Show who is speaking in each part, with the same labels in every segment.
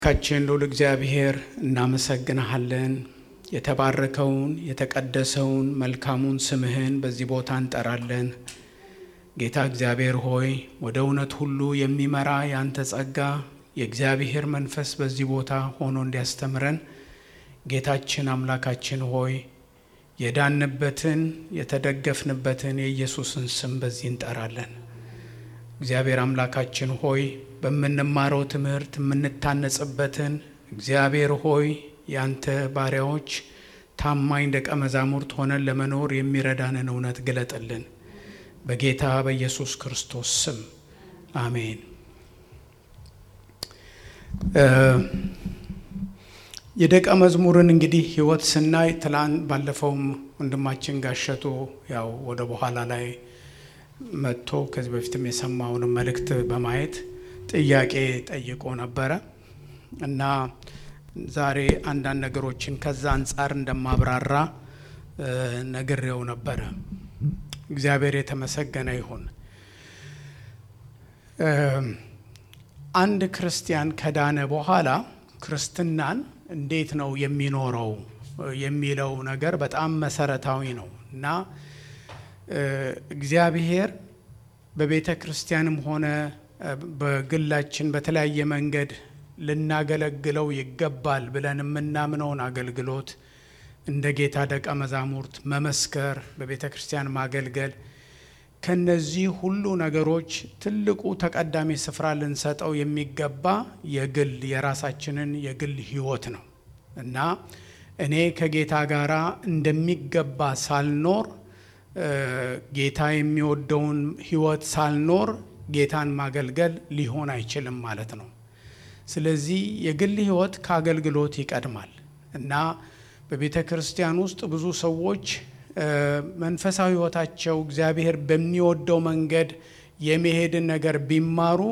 Speaker 1: ካችን ልዑል እግዚአብሔር እናመሰግንሃለን። የተባረከውን የተቀደሰውን መልካሙን ስምህን በዚህ ቦታ እንጠራለን። ጌታ እግዚአብሔር ሆይ ወደ እውነት ሁሉ የሚመራ የአንተ ጸጋ የእግዚአብሔር መንፈስ በዚህ ቦታ ሆኖ እንዲያስተምረን ጌታችን አምላካችን ሆይ የዳንበትን የተደገፍንበትን የኢየሱስን ስም በዚህ እንጠራለን። እግዚአብሔር አምላካችን ሆይ በምንማረው ትምህርት የምንታነጽበትን እግዚአብሔር ሆይ ያንተ ባሪያዎች ታማኝ ደቀ መዛሙርት ሆነን ለመኖር የሚረዳንን እውነት ግለጥልን። በጌታ በኢየሱስ ክርስቶስ ስም አሜን። የደቀ መዝሙርን እንግዲህ ሕይወት ስናይ ትላንት ባለፈውም ወንድማችን ጋሸቱ ያው ወደ በኋላ ላይ መጥቶ ከዚህ በፊትም የሰማውን መልእክት በማየት ጥያቄ ጠይቆ ነበረ እና ዛሬ አንዳንድ ነገሮችን ከዛ አንጻር እንደማብራራ ነግሬው ነበረ። እግዚአብሔር የተመሰገነ ይሁን። አንድ ክርስቲያን ከዳነ በኋላ ክርስትናን እንዴት ነው የሚኖረው የሚለው ነገር በጣም መሰረታዊ ነው እና እግዚአብሔር በቤተ ክርስቲያንም ሆነ በግላችን በተለያየ መንገድ ልናገለግለው ይገባል ብለን የምናምነውን አገልግሎት እንደ ጌታ ደቀ መዛሙርት መመስከር፣ በቤተ ክርስቲያን ማገልገል፣ ከነዚህ ሁሉ ነገሮች ትልቁ ተቀዳሚ ስፍራ ልንሰጠው የሚገባ የግል የራሳችንን የግል ሕይወት ነው እና እኔ ከጌታ ጋር እንደሚገባ ሳልኖር ጌታ የሚወደውን ሕይወት ሳልኖር ጌታን ማገልገል ሊሆን አይችልም ማለት ነው። ስለዚህ የግል ሕይወት ከአገልግሎት ይቀድማል እና በቤተ ክርስቲያን ውስጥ ብዙ ሰዎች መንፈሳዊ ሕይወታቸው እግዚአብሔር በሚወደው መንገድ የመሄድን ነገር ቢማሩ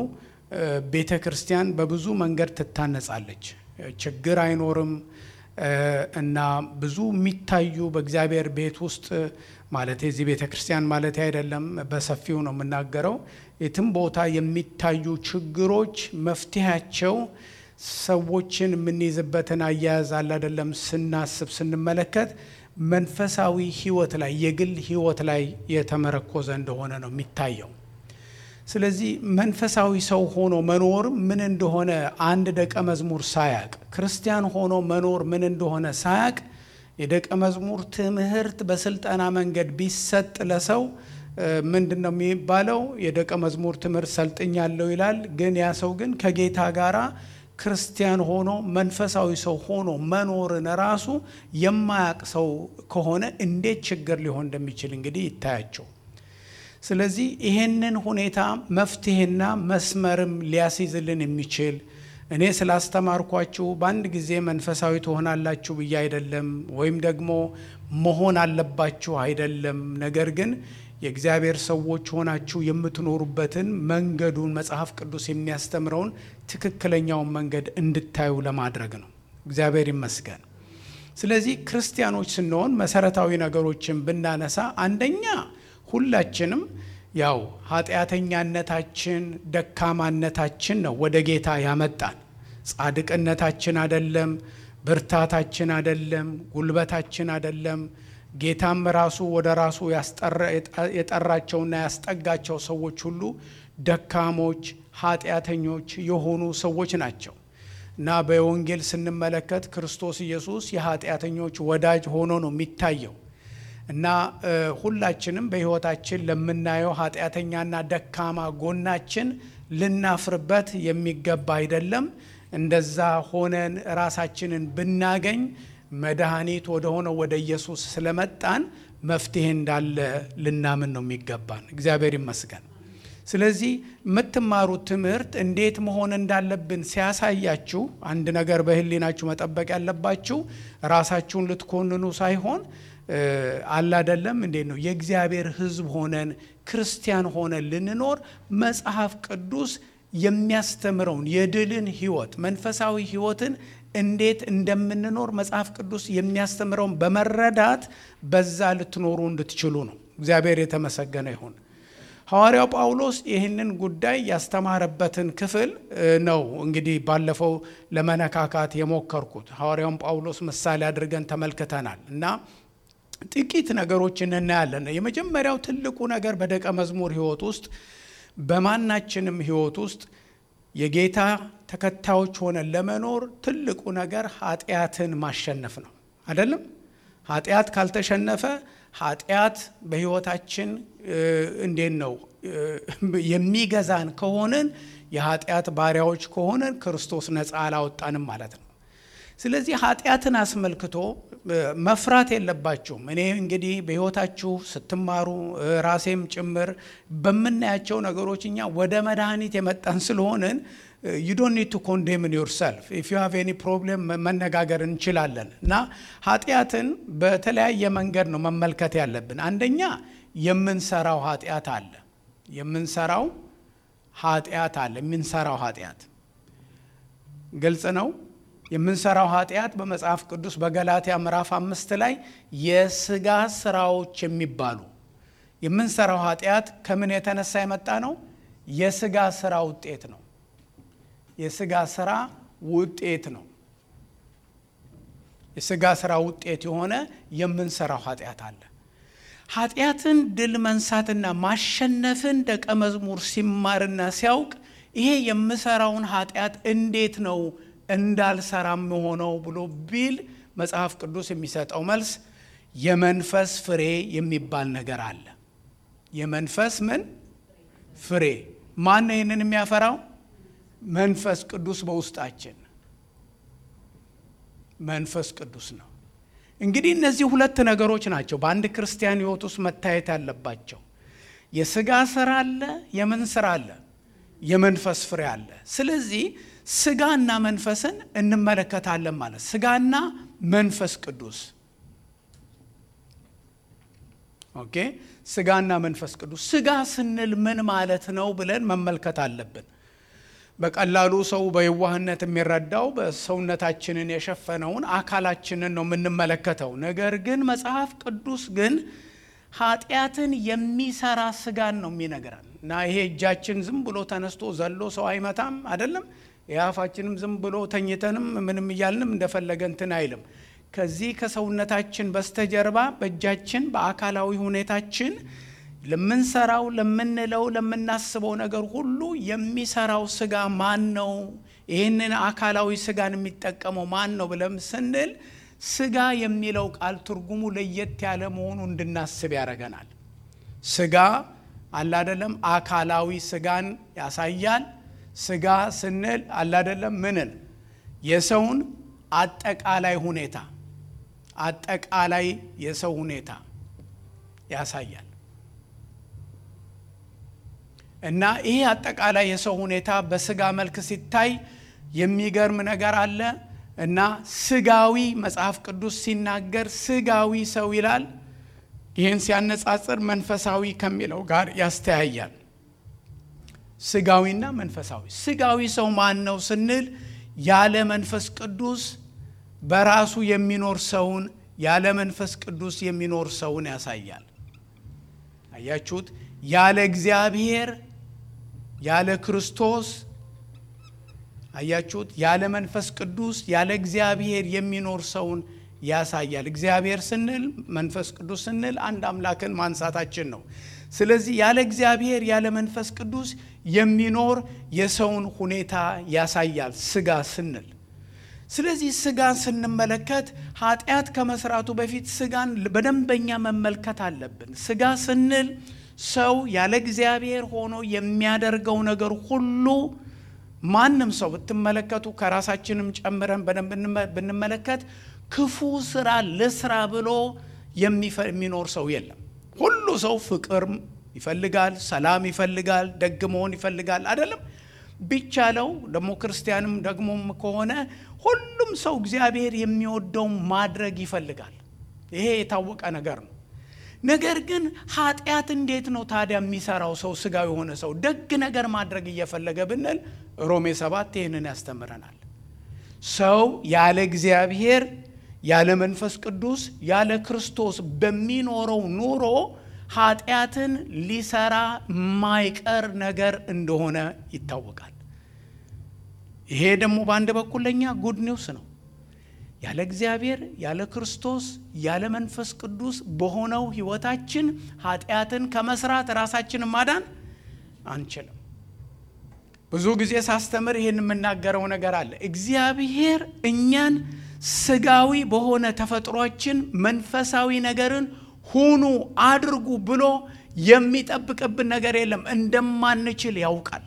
Speaker 1: ቤተ ክርስቲያን በብዙ መንገድ ትታነጻለች፣ ችግር አይኖርም እና ብዙ የሚታዩ በእግዚአብሔር ቤት ውስጥ ማለት የዚህ ቤተ ክርስቲያን ማለት አይደለም፣ በሰፊው ነው የምናገረው። የትም ቦታ የሚታዩ ችግሮች መፍትሄያቸው ሰዎችን የምንይዝበትን አያያዝ አለ አይደለም ስናስብ ስንመለከት መንፈሳዊ ሕይወት ላይ የግል ሕይወት ላይ የተመረኮዘ እንደሆነ ነው የሚታየው። ስለዚህ መንፈሳዊ ሰው ሆኖ መኖር ምን እንደሆነ አንድ ደቀ መዝሙር ሳያቅ ክርስቲያን ሆኖ መኖር ምን እንደሆነ ሳያቅ የደቀ መዝሙር ትምህርት በስልጠና መንገድ ቢሰጥ ለሰው ምንድን ነው የሚባለው? የደቀ መዝሙር ትምህርት ሰልጥኛለሁ ይላል። ግን ያ ሰው ግን ከጌታ ጋራ ክርስቲያን ሆኖ መንፈሳዊ ሰው ሆኖ መኖርን ራሱ የማያቅ ሰው ከሆነ እንዴት ችግር ሊሆን እንደሚችል እንግዲህ ይታያቸው። ስለዚህ ይሄንን ሁኔታ መፍትሄና መስመርም ሊያስይዝልን የሚችል እኔ ስላስተማርኳችሁ በአንድ ጊዜ መንፈሳዊ ትሆናላችሁ ብዬ አይደለም፣ ወይም ደግሞ መሆን አለባችሁ አይደለም። ነገር ግን የእግዚአብሔር ሰዎች ሆናችሁ የምትኖሩበትን መንገዱን መጽሐፍ ቅዱስ የሚያስተምረውን ትክክለኛውን መንገድ እንድታዩ ለማድረግ ነው። እግዚአብሔር ይመስገን። ስለዚህ ክርስቲያኖች ስንሆን መሰረታዊ ነገሮችን ብናነሳ አንደኛ ሁላችንም ያው ኃጢአተኛነታችን ደካማነታችን ነው ወደ ጌታ ያመጣን። ጻድቅነታችን አደለም፣ ብርታታችን አደለም፣ ጉልበታችን አደለም። ጌታም ራሱ ወደ ራሱ የጠራቸውና ያስጠጋቸው ሰዎች ሁሉ ደካሞች፣ ኃጢአተኞች የሆኑ ሰዎች ናቸው እና በወንጌል ስንመለከት ክርስቶስ ኢየሱስ የኃጢአተኞች ወዳጅ ሆኖ ነው የሚታየው እና ሁላችንም በሕይወታችን ለምናየው ኃጢአተኛና ደካማ ጎናችን ልናፍርበት የሚገባ አይደለም። እንደዛ ሆነን ራሳችንን ብናገኝ መድኃኒት ወደ ሆነው ወደ ኢየሱስ ስለመጣን መፍትሄ እንዳለ ልናምን ነው የሚገባን። እግዚአብሔር ይመስገን። ስለዚህ የምትማሩት ትምህርት እንዴት መሆን እንዳለብን ሲያሳያችሁ አንድ ነገር በሕሊናችሁ መጠበቅ ያለባችሁ ራሳችሁን ልትኮንኑ ሳይሆን አላደለም እንዴት ነው የእግዚአብሔር ሕዝብ ሆነን ክርስቲያን ሆነን ልንኖር መጽሐፍ ቅዱስ የሚያስተምረውን የድልን ሕይወት መንፈሳዊ ሕይወትን እንዴት እንደምንኖር መጽሐፍ ቅዱስ የሚያስተምረውን በመረዳት በዛ ልትኖሩ እንድትችሉ ነው። እግዚአብሔር የተመሰገነ ይሁን። ሐዋርያው ጳውሎስ ይህንን ጉዳይ ያስተማረበትን ክፍል ነው እንግዲህ ባለፈው ለመነካካት የሞከርኩት። ሐዋርያውን ጳውሎስ ምሳሌ አድርገን ተመልክተናል እና ጥቂት ነገሮችን እናያለን። የመጀመሪያው ትልቁ ነገር በደቀ መዝሙር ሕይወት ውስጥ በማናችንም ሕይወት ውስጥ የጌታ ተከታዮች ሆነን ለመኖር ትልቁ ነገር ኃጢአትን ማሸነፍ ነው። አይደለም? ኃጢአት ካልተሸነፈ ኃጢአት በሕይወታችን እንዴት ነው የሚገዛን ከሆንን የኃጢአት ባሪያዎች ከሆንን ክርስቶስ ነፃ አላወጣንም ማለት ነው። ስለዚህ ኃጢአትን አስመልክቶ መፍራት የለባችሁም። እኔ እንግዲህ በሕይወታችሁ ስትማሩ ራሴም ጭምር በምናያቸው ነገሮች እኛ ወደ መድኃኒት የመጣን ስለሆንን ዩ ዶንት ኒድ ቱ ኮንዴምን ዮር ሰልፍ ኢፍ ዩ ሃቭ ኤኒ ፕሮብሌም መነጋገር እንችላለን። እና ኃጢአትን በተለያየ መንገድ ነው መመልከት ያለብን። አንደኛ የምንሰራው ኃጢአት አለ። የምንሰራው ኃጢአት አለ። የምንሰራው ኃጢአት ግልጽ ነው። የምንሰራው ኃጢአት በመጽሐፍ ቅዱስ በገላትያ ምዕራፍ አምስት ላይ የስጋ ስራዎች የሚባሉ የምንሰራው ኃጢአት ከምን የተነሳ የመጣ ነው? የስጋ ስራ ውጤት ነው። የስጋ ስራ ውጤት ነው። የስጋ ስራ ውጤት የሆነ የምንሰራው ኃጢአት አለ። ኃጢአትን ድል መንሳትና ማሸነፍን ደቀ መዝሙር ሲማርና ሲያውቅ ይሄ የምሰራውን ኃጢአት እንዴት ነው እንዳልሰራም ሆነው ብሎ ቢል መጽሐፍ ቅዱስ የሚሰጠው መልስ የመንፈስ ፍሬ የሚባል ነገር አለ። የመንፈስ ምን ፍሬ? ማን ነው ይህንን የሚያፈራው? መንፈስ ቅዱስ በውስጣችን መንፈስ ቅዱስ ነው። እንግዲህ እነዚህ ሁለት ነገሮች ናቸው በአንድ ክርስቲያን ሕይወት ውስጥ መታየት ያለባቸው። የስጋ ስራ አለ፣ የምን ስራ አለ? የመንፈስ ፍሬ አለ። ስለዚህ ስጋና መንፈስን እንመለከታለን ማለት ስጋና መንፈስ ቅዱስ ኦኬ። ስጋና መንፈስ ቅዱስ ስጋ ስንል ምን ማለት ነው ብለን መመልከት አለብን። በቀላሉ ሰው በየዋህነት የሚረዳው በሰውነታችንን የሸፈነውን አካላችንን ነው የምንመለከተው። ነገር ግን መጽሐፍ ቅዱስ ግን ኃጢአትን የሚሰራ ስጋን ነው የሚነግረን እና ይሄ እጃችን ዝም ብሎ ተነስቶ ዘሎ ሰው አይመታም አይደለም። የአፋችንም ዝም ብሎ ተኝተንም ምንም እያልንም እንደፈለገ እንትን አይልም። ከዚህ ከሰውነታችን በስተጀርባ በእጃችን በአካላዊ ሁኔታችን ለምንሰራው፣ ለምንለው፣ ለምናስበው ነገር ሁሉ የሚሰራው ስጋ ማን ነው? ይህንን አካላዊ ስጋን የሚጠቀመው ማን ነው ብለም ስንል ስጋ የሚለው ቃል ትርጉሙ ለየት ያለ መሆኑ እንድናስብ ያደርገናል። ስጋ አላደለም አካላዊ ስጋን ያሳያል። ስጋ ስንል አላደለም ምንን የሰውን አጠቃላይ ሁኔታ አጠቃላይ የሰው ሁኔታ ያሳያል። እና ይሄ አጠቃላይ የሰው ሁኔታ በስጋ መልክ ሲታይ የሚገርም ነገር አለ እና ስጋዊ መጽሐፍ ቅዱስ ሲናገር ስጋዊ ሰው ይላል። ይህን ሲያነጻጽር መንፈሳዊ ከሚለው ጋር ያስተያያል። ስጋዊና መንፈሳዊ ስጋዊ ሰው ማን ነው ስንል ያለ መንፈስ ቅዱስ በራሱ የሚኖር ሰውን ያለ መንፈስ ቅዱስ የሚኖር ሰውን ያሳያል። አያችሁት? ያለ እግዚአብሔር ያለ ክርስቶስ አያችሁት? ያለ መንፈስ ቅዱስ ያለ እግዚአብሔር የሚኖር ሰውን ያሳያል። እግዚአብሔር ስንል መንፈስ ቅዱስ ስንል አንድ አምላክን ማንሳታችን ነው። ስለዚህ ያለ እግዚአብሔር ያለ መንፈስ ቅዱስ የሚኖር የሰውን ሁኔታ ያሳያል ስጋ ስንል። ስለዚህ ስጋን ስንመለከት ኃጢአት ከመስራቱ በፊት ስጋን በደንበኛ መመልከት አለብን። ስጋ ስንል ሰው ያለ እግዚአብሔር ሆኖ የሚያደርገው ነገር ሁሉ ማንም ሰው ብትመለከቱ ከራሳችንም ጨምረን በደንብ ብንመለከት ክፉ ስራ ልስራ ብሎ የሚኖር ሰው የለም። ሁሉ ሰው ፍቅር ይፈልጋል፣ ሰላም ይፈልጋል፣ ደግ መሆን ይፈልጋል። አይደለም ቢቻለው ደግሞ ክርስቲያንም ደግሞም ከሆነ ሁሉም ሰው እግዚአብሔር የሚወደው ማድረግ ይፈልጋል። ይሄ የታወቀ ነገር ነው። ነገር ግን ኃጢአት እንዴት ነው ታዲያ የሚሰራው ሰው ስጋ የሆነ ሰው ደግ ነገር ማድረግ እየፈለገ ብንል ሮሜ ሰባት ይህንን ያስተምረናል። ሰው ያለ እግዚአብሔር ያለ መንፈስ ቅዱስ ያለ ክርስቶስ በሚኖረው ኑሮ ኃጢአትን ሊሰራ የማይቀር ነገር እንደሆነ ይታወቃል። ይሄ ደግሞ በአንድ በኩል ለእኛ ጉድ ኒውስ ነው። ያለ እግዚአብሔር ያለ ክርስቶስ ያለ መንፈስ ቅዱስ በሆነው ሕይወታችን ኃጢአትን ከመስራት ራሳችንን ማዳን አንችልም። ብዙ ጊዜ ሳስተምር ይህን የምናገረው ነገር አለ። እግዚአብሔር እኛን ስጋዊ በሆነ ተፈጥሯችን መንፈሳዊ ነገርን ሁኑ አድርጉ ብሎ የሚጠብቅብን ነገር የለም። እንደማንችል ያውቃል።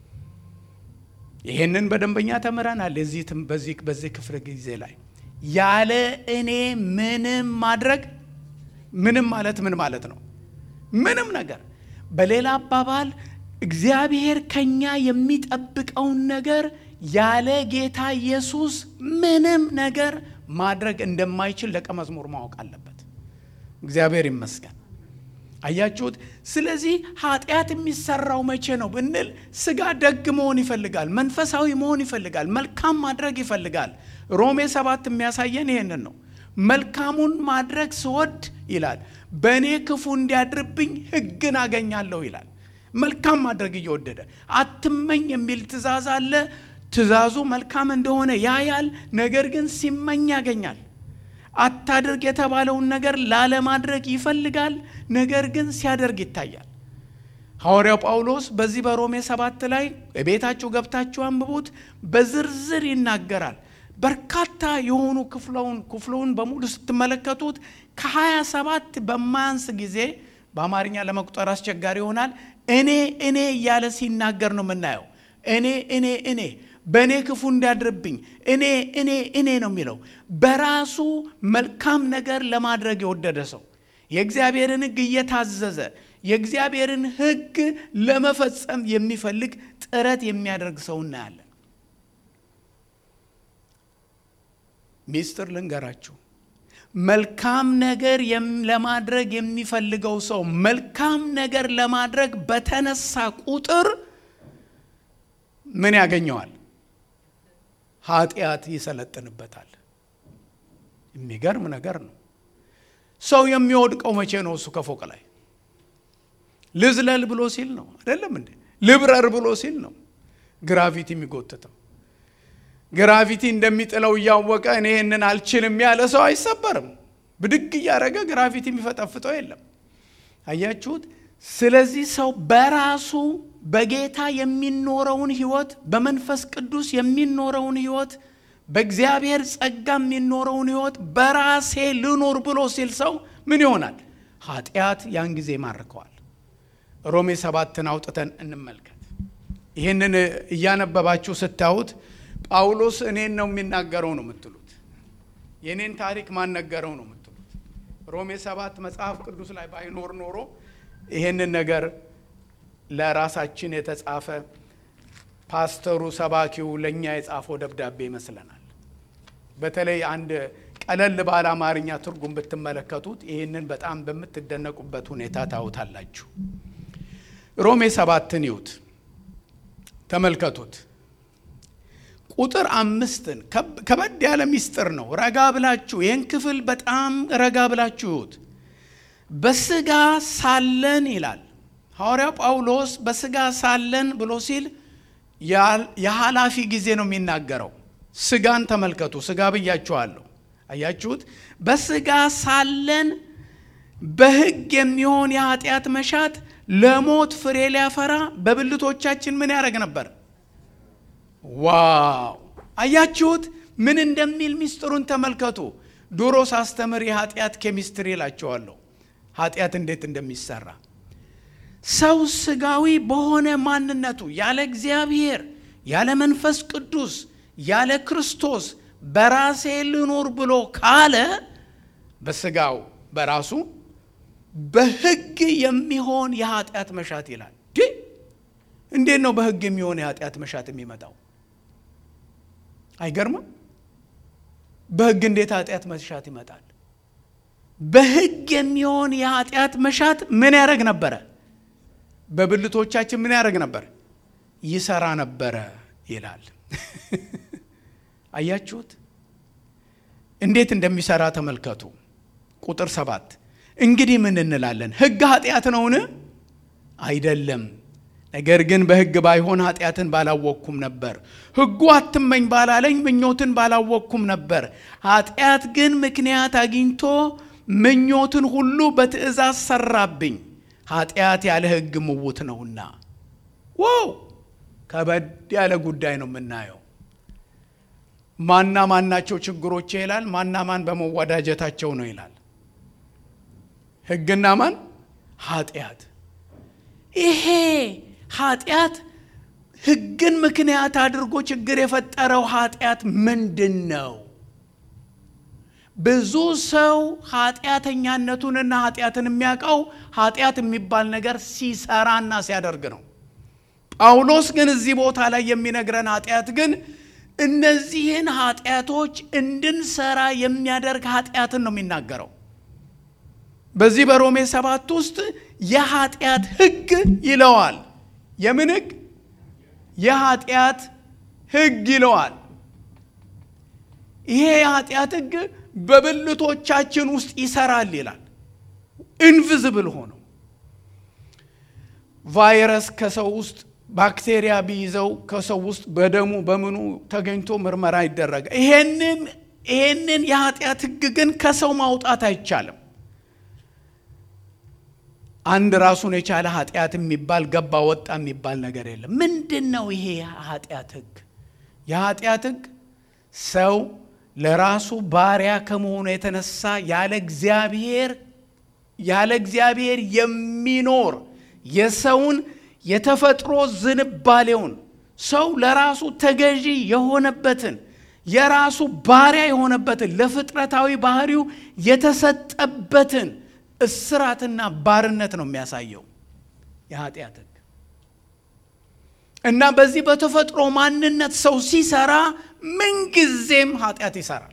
Speaker 1: ይህንን በደንበኛ ተምረናል። በዚህ በዚህ ክፍለ ጊዜ ላይ ያለ እኔ ምንም ማድረግ ምንም ማለት ምን ማለት ነው? ምንም ነገር በሌላ አባባል እግዚአብሔር ከኛ የሚጠብቀውን ነገር ያለ ጌታ ኢየሱስ ምንም ነገር ማድረግ እንደማይችል ደቀ መዝሙር ማወቅ አለበት። እግዚአብሔር ይመስገን። አያችሁት? ስለዚህ ኃጢአት የሚሰራው መቼ ነው ብንል ስጋ ደግ መሆን ይፈልጋል፣ መንፈሳዊ መሆን ይፈልጋል፣ መልካም ማድረግ ይፈልጋል። ሮሜ ሰባት የሚያሳየን ይሄንን ነው። መልካሙን ማድረግ ስወድ ይላል በእኔ ክፉ እንዲያድርብኝ ሕግን አገኛለሁ ይላል። መልካም ማድረግ እየወደደ አትመኝ የሚል ትእዛዝ አለ። ትእዛዙ መልካም እንደሆነ ያያል፣ ነገር ግን ሲመኝ ያገኛል። አታድርግ የተባለውን ነገር ላለማድረግ ይፈልጋል፣ ነገር ግን ሲያደርግ ይታያል። ሐዋርያው ጳውሎስ በዚህ በሮሜ ሰባት ላይ ቤታችሁ ገብታችሁ አንብቡት፣ በዝርዝር ይናገራል። በርካታ የሆኑ ክፍለውን ክፍለውን በሙሉ ስትመለከቱት ከሀያ ሰባት በማያንስ ጊዜ በአማርኛ ለመቁጠር አስቸጋሪ ይሆናል። እኔ እኔ እያለ ሲናገር ነው የምናየው። እኔ እኔ እኔ በእኔ ክፉ እንዲያድርብኝ እኔ እኔ እኔ ነው የሚለው። በራሱ መልካም ነገር ለማድረግ የወደደ ሰው የእግዚአብሔርን ሕግ እየታዘዘ የእግዚአብሔርን ሕግ ለመፈጸም የሚፈልግ ጥረት የሚያደርግ ሰው እናያለን። ሚስጥር ልንገራችሁ። መልካም ነገር ለማድረግ የሚፈልገው ሰው መልካም ነገር ለማድረግ በተነሳ ቁጥር ምን ያገኘዋል? ኃጢአት ይሰለጥንበታል። የሚገርም ነገር ነው። ሰው የሚወድቀው መቼ ነው? እሱ ከፎቅ ላይ ልዝለል ብሎ ሲል ነው አይደለም እንዴ? ልብረር ብሎ ሲል ነው ግራቪቲ የሚጎትተው። ግራቪቲ እንደሚጥለው እያወቀ እኔ ይህንን አልችልም ያለ ሰው አይሰበርም። ብድግ እያደረገ ግራቪቲ የሚፈጠፍጠው የለም። አያችሁት? ስለዚህ ሰው በራሱ በጌታ የሚኖረውን ህይወት በመንፈስ ቅዱስ የሚኖረውን ህይወት በእግዚአብሔር ጸጋ የሚኖረውን ህይወት በራሴ ልኖር ብሎ ሲል ሰው ምን ይሆናል? ኃጢአት ያን ጊዜ ይማርከዋል። ሮሜ ሰባትን አውጥተን እንመልከት። ይህንን እያነበባችሁ ስታዩት ጳውሎስ እኔን ነው የሚናገረው ነው የምትሉት። የእኔን ታሪክ ማን ነገረው ነው የምትሉት። ሮሜ ሰባት መጽሐፍ ቅዱስ ላይ ባይኖር ኖሮ ይህንን ነገር ለራሳችን የተጻፈ ፓስተሩ ሰባኪው ለእኛ የጻፈው ደብዳቤ ይመስለናል። በተለይ አንድ ቀለል ባለ አማርኛ ትርጉም ብትመለከቱት ይህንን በጣም በምትደነቁበት ሁኔታ ታዩታላችሁ። ሮሜ ሰባትን ይዩት፣ ተመልከቱት። ቁጥር አምስትን ከበድ ያለ ሚስጥር ነው። ረጋ ብላችሁ ይህን ክፍል በጣም ረጋ ብላችሁ ይዩት። በስጋ ሳለን ይላል ሐዋርያው ጳውሎስ በስጋ ሳለን ብሎ ሲል የኃላፊ ጊዜ ነው የሚናገረው። ስጋን ተመልከቱ። ስጋ ብያችኋለሁ። አያችሁት? በስጋ ሳለን በሕግ የሚሆን የኃጢአት መሻት ለሞት ፍሬ ሊያፈራ በብልቶቻችን ምን ያደረግ ነበር? ዋው! አያችሁት? ምን እንደሚል ሚስጥሩን ተመልከቱ። ድሮ ሳስተምር የኃጢአት ኬሚስትሪ እላቸዋለሁ። ኃጢአት እንዴት እንደሚሰራ ሰው ስጋዊ በሆነ ማንነቱ ያለ እግዚአብሔር ያለ መንፈስ ቅዱስ ያለ ክርስቶስ በራሴ ልኖር ብሎ ካለ በስጋው በራሱ በሕግ የሚሆን የኃጢአት መሻት ይላል። እንዴት ነው በሕግ የሚሆን የኃጢአት መሻት የሚመጣው? አይገርምም? በሕግ እንዴት ኃጢአት መሻት ይመጣል? በሕግ የሚሆን የኃጢአት መሻት ምን ያደረግ ነበረ? በብልቶቻችን ምን ያደረግ ነበር? ይሰራ ነበረ ይላል። አያችሁት እንዴት እንደሚሰራ ተመልከቱ። ቁጥር ሰባት እንግዲህ ምን እንላለን? ሕግ ኃጢአት ነውን? አይደለም። ነገር ግን በሕግ ባይሆን ኃጢአትን ባላወቅኩም ነበር። ሕጉ አትመኝ ባላለኝ ምኞትን ባላወቅኩም ነበር። ኃጢአት ግን ምክንያት አግኝቶ ምኞትን ሁሉ በትእዛዝ ሰራብኝ። ኃጢአት ያለ ሕግ ምውት ነውና። ዋው ከበድ ያለ ጉዳይ ነው የምናየው። ማና ማናቸው ችግሮች ይላል። ማና ማን በመወዳጀታቸው ነው ይላል። ሕግና ማን? ኃጢአት። ይሄ ኃጢአት ሕግን ምክንያት አድርጎ ችግር የፈጠረው ኃጢአት ምንድን ነው? ብዙ ሰው ኃጢአተኛነቱንና ኃጢአትን የሚያውቀው ኃጢአት የሚባል ነገር ሲሰራና ሲያደርግ ነው። ጳውሎስ ግን እዚህ ቦታ ላይ የሚነግረን ኃጢአት ግን እነዚህን ኃጢአቶች እንድንሰራ የሚያደርግ ኃጢአትን ነው የሚናገረው። በዚህ በሮሜ ሰባት ውስጥ የኃጢአት ሕግ ይለዋል። የምን ሕግ? የኃጢአት ሕግ ይለዋል። ይሄ የኃጢአት ሕግ በብልቶቻችን ውስጥ ይሰራል ይላል። ኢንቪዝብል ሆነው ቫይረስ ከሰው ውስጥ ባክቴሪያ ቢይዘው ከሰው ውስጥ በደሙ በምኑ ተገኝቶ ምርመራ ይደረጋል። ይሄንን ይሄንን የኃጢአት ሕግ ግን ከሰው ማውጣት አይቻልም። አንድ ራሱን የቻለ ኃጢአት የሚባል ገባ ወጣ የሚባል ነገር የለም። ምንድን ነው ይሄ ኃጢአት ሕግ? የኃጢአት ሕግ ሰው ለራሱ ባሪያ ከመሆኑ የተነሳ ያለ እግዚአብሔር ያለ እግዚአብሔር የሚኖር የሰውን የተፈጥሮ ዝንባሌውን ሰው ለራሱ ተገዢ የሆነበትን የራሱ ባሪያ የሆነበትን ለፍጥረታዊ ባህሪው የተሰጠበትን እስራትና ባርነት ነው የሚያሳየው የኃጢአት ሕግ። እና በዚህ በተፈጥሮ ማንነት ሰው ሲሰራ ምንጊዜም ኃጢአት ይሰራል።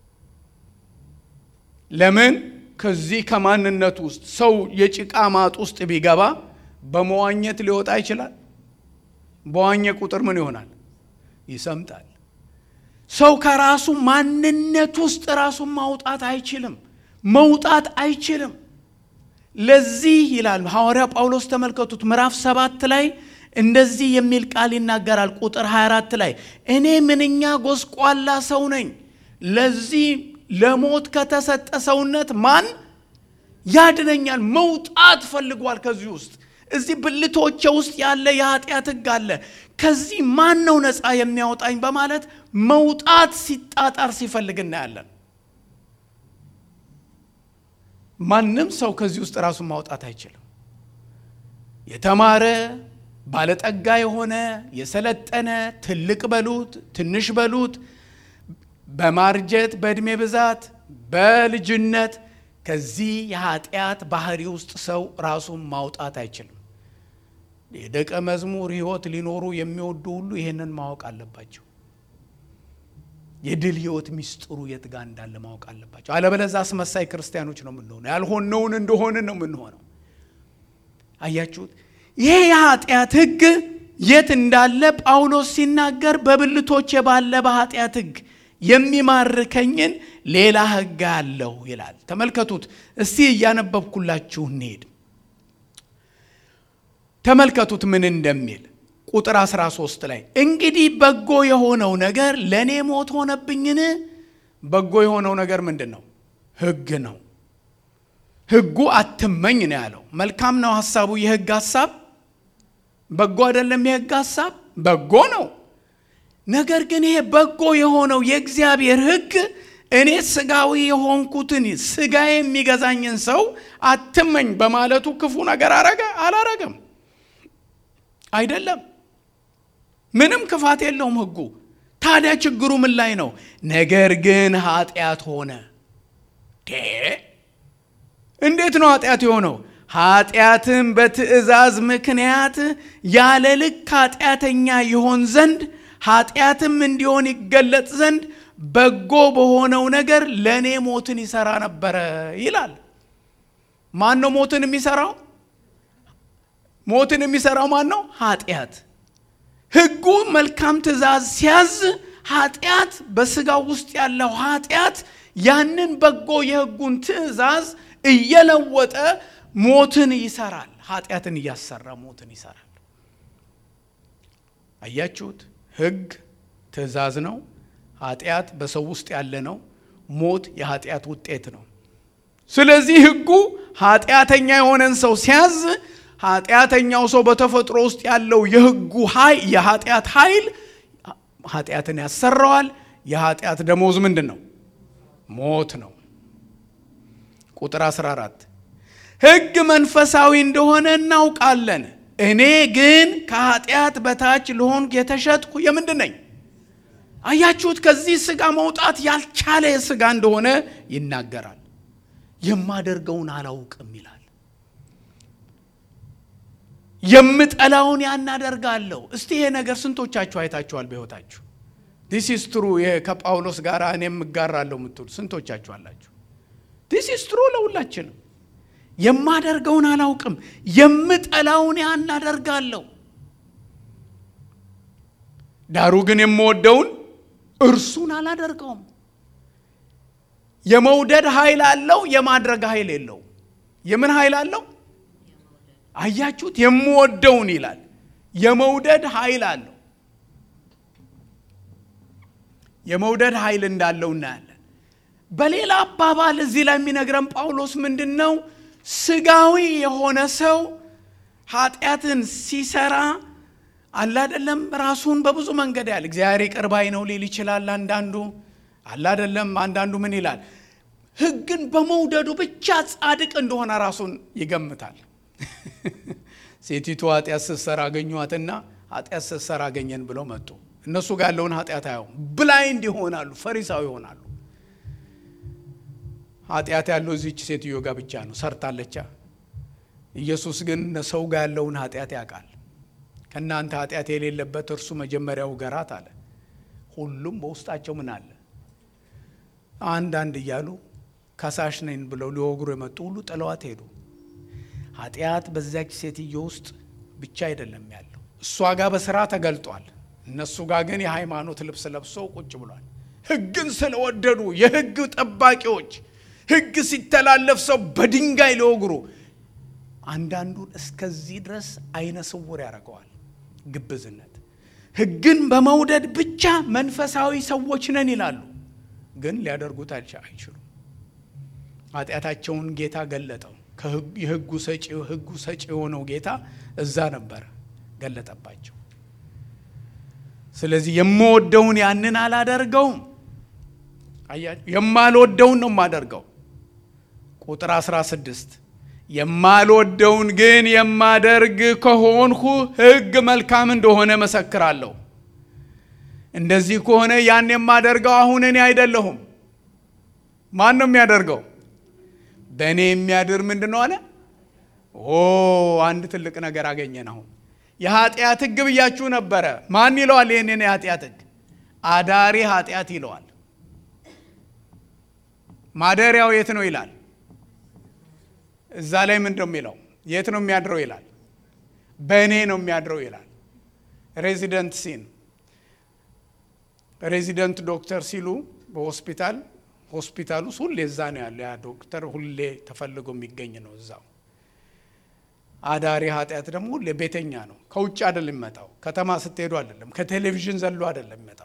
Speaker 1: ለምን? ከዚህ ከማንነት ውስጥ ሰው የጭቃ ማጥ ውስጥ ቢገባ በመዋኘት ሊወጣ ይችላል። በዋኘ ቁጥር ምን ይሆናል? ይሰምጣል። ሰው ከራሱ ማንነት ውስጥ ራሱን ማውጣት አይችልም፣ መውጣት አይችልም። ለዚህ ይላል ሐዋርያ ጳውሎስ ተመልከቱት፣ ምዕራፍ ሰባት ላይ እንደዚህ የሚል ቃል ይናገራል። ቁጥር 24 ላይ እኔ ምንኛ ጎስቋላ ሰው ነኝ፣ ለዚህ ለሞት ከተሰጠ ሰውነት ማን ያድነኛል? መውጣት ፈልጓል ከዚህ ውስጥ እዚህ ብልቶቼ ውስጥ ያለ የኃጢአት ሕግ አለ። ከዚህ ማን ነው ነፃ የሚያወጣኝ? በማለት መውጣት ሲጣጣር ሲፈልግ እናያለን። ማንም ሰው ከዚህ ውስጥ ራሱን ማውጣት አይችልም። የተማረ ባለጠጋ የሆነ የሰለጠነ ትልቅ በሉት ትንሽ በሉት በማርጀት በዕድሜ ብዛት በልጅነት ከዚህ የኃጢአት ባህሪ ውስጥ ሰው ራሱን ማውጣት አይችልም። የደቀ መዝሙር ሕይወት ሊኖሩ የሚወዱ ሁሉ ይህንን ማወቅ አለባቸው። የድል ሕይወት ሚስጥሩ የት ጋር እንዳለ ማወቅ አለባቸው። አለበለዛ አስመሳይ ክርስቲያኖች ነው የምንሆነው። ያልሆነውን እንደሆንን ነው የምንሆነው። አያችሁት? ይሄ የኃጢአት ሕግ የት እንዳለ ጳውሎስ ሲናገር በብልቶቼ ባለ በኃጢአት ሕግ የሚማርከኝን ሌላ ሕግ አለው ይላል። ተመልከቱት እስቲ እያነበብኩላችሁ እንሄድ። ተመልከቱት ምን እንደሚል ቁጥር 13 ላይ እንግዲህ በጎ የሆነው ነገር ለእኔ ሞት ሆነብኝን? በጎ የሆነው ነገር ምንድን ነው? ሕግ ነው። ሕጉ አትመኝ ነው ያለው። መልካም ነው ሀሳቡ። የሕግ ሀሳብ በጎ አይደለም። የሕግ ሀሳብ በጎ ነው። ነገር ግን ይሄ በጎ የሆነው የእግዚአብሔር ሕግ እኔ ስጋዊ የሆንኩትን ስጋ የሚገዛኝን ሰው አትመኝ በማለቱ ክፉ ነገር አረገ አላረገም? አይደለም። ምንም ክፋት የለውም ሕጉ። ታዲያ ችግሩ ምን ላይ ነው? ነገር ግን ኃጢአት ሆነ። እንዴት ነው ኃጢአት የሆነው? ኃጢአትም በትእዛዝ ምክንያት ያለ ልክ ኃጢአተኛ ይሆን ዘንድ ኃጢአትም እንዲሆን ይገለጥ ዘንድ በጎ በሆነው ነገር ለእኔ ሞትን ይሰራ ነበረ ይላል። ማን ነው ሞትን የሚሰራው? ሞትን የሚሰራው ማን ነው? ኃጢአት። ሕጉ መልካም ትእዛዝ ሲያዝ ኃጢአት በስጋው ውስጥ ያለው ኃጢአት ያንን በጎ የሕጉን ትእዛዝ እየለወጠ ሞትን ይሰራል። ኃጢአትን እያሰራ ሞትን ይሰራል። አያችሁት? ሕግ ትእዛዝ ነው። ኃጢአት በሰው ውስጥ ያለ ነው። ሞት የኃጢአት ውጤት ነው። ስለዚህ ሕጉ ኃጢአተኛ የሆነን ሰው ሲያዝ ኃጢአተኛው ሰው በተፈጥሮ ውስጥ ያለው የሕጉ ኃይል የኃጢአት ኃይል ኃጢአትን ያሰራዋል። የኃጢአት ደሞዝ ምንድን ነው? ሞት ነው። ቁጥር 14 ሕግ መንፈሳዊ እንደሆነ እናውቃለን። እኔ ግን ከኃጢአት በታች ልሆን የተሸጥኩ የምንድን ነኝ? አያችሁት? ከዚህ ሥጋ መውጣት ያልቻለ ሥጋ እንደሆነ ይናገራል። የማደርገውን አላውቅም ይላል። የምጠላውን ያን አደርጋለሁ። እስቲ ይሄ ነገር ስንቶቻችሁ አይታችኋል በሕይወታችሁ? ዲስ ኢስ ትሩ ከጳውሎስ ጋር እኔም እጋራለሁ የምትሉ ስንቶቻችሁ አላችሁ? ዲስ ኢስ ትሩ ለሁላችንም። የማደርገውን አላውቅም፣ የምጠላውን ያን አደርጋለሁ። ዳሩ ግን የምወደውን እርሱን አላደርገውም። የመውደድ ኃይል አለው፣ የማድረግ ኃይል የለው። የምን ኃይል አለው? አያችሁት? የምወደውን ይላል። የመውደድ ኃይል አለው። የመውደድ ኃይል እንዳለው እናያለን። በሌላ አባባል እዚህ ላይ የሚነግረን ጳውሎስ ምንድን ነው? ስጋዊ የሆነ ሰው ኃጢአትን ሲሰራ አላደለም ራሱን በብዙ መንገድ ያህል እግዚአብሔር ይቅር ባይ ነው ሊል ይችላል። አንዳንዱ አላደለም። አንዳንዱ ምን ይላል? ሕግን በመውደዱ ብቻ ጻድቅ እንደሆነ ራሱን ይገምታል። ሴቲቱ ኃጢአት ስትሰራ አገኟትና ኃጢአት ስትሰራ አገኘን ብለው መጡ። እነሱ ጋር ያለውን ኃጢአት አየው ብላይንድ ይሆናሉ፣ ፈሪሳዊ ይሆናሉ። ኃጢአት ያለው እዚች ሴትዮ ጋር ብቻ ነው፣ ሰርታለቻ። ኢየሱስ ግን ሰው ጋር ያለውን ኃጢአት ያውቃል። ከእናንተ ኃጢአት የሌለበት እርሱ መጀመሪያው ገራት አለ። ሁሉም በውስጣቸው ምን አለ? አንዳንድ እያሉ ከሳሽ ነኝ ብለው ሊወግሩ የመጡ ሁሉ ጥለዋት ሄዱ። ኃጢአት በዚያች ሴትዮ ውስጥ ብቻ አይደለም ያለው፣ እሷ ጋር በስራ ተገልጧል። እነሱ ጋር ግን የሃይማኖት ልብስ ለብሶ ቁጭ ብሏል። ሕግን ስለወደዱ የሕግ ጠባቂዎች ሕግ ሲተላለፍ ሰው በድንጋይ ሊወግሩ አንዳንዱን እስከዚህ ድረስ አይነ ስውር ያደርገዋል። ግብዝነት ሕግን በመውደድ ብቻ መንፈሳዊ ሰዎች ነን ይላሉ፣ ግን ሊያደርጉት አይችሉም። ኃጢአታቸውን ጌታ ገለጠው። የሕጉ ሰጪ ሕጉ ሰጪ የሆነው ጌታ እዛ ነበረ፣ ገለጠባቸው። ስለዚህ የምወደውን ያንን አላደርገውም። የማልወደውን ነው የማደርገው። ቁጥር 16 የማልወደውን ግን የማደርግ ከሆንሁ ሕግ መልካም እንደሆነ መሰክራለሁ። እንደዚህ ከሆነ ያን የማደርገው አሁን እኔ አይደለሁም። ማን ነው የሚያደርገው? በእኔ የሚያድር ምንድን ነው አለ። ኦ አንድ ትልቅ ነገር አገኘን። አሁን የኃጢአት ሕግ ብያችሁ ነበረ። ማን ይለዋል? ይህንን የኃጢአት ሕግ አዳሪ ኃጢአት ይለዋል። ማደሪያው የት ነው ይላል። እዛ ላይ ምንድን ነው የሚለው? የት ነው የሚያድረው ይላል። በእኔ ነው የሚያድረው ይላል። ሬዚደንት ሲን ሬዚደንት ዶክተር ሲሉ በሆስፒታል ሆስፒታል ውስጥ ሁሌ እዛ ነው ያለው። ያ ዶክተር ሁሌ ተፈልጎ የሚገኝ ነው እዛው። አዳሪ ኃጢአት ደግሞ ሁሌ ቤተኛ ነው። ከውጭ አይደለም የሚመጣው፣ ከተማ ስትሄዱ አይደለም፣ ከቴሌቪዥን ዘሎ አይደለም የሚመጣው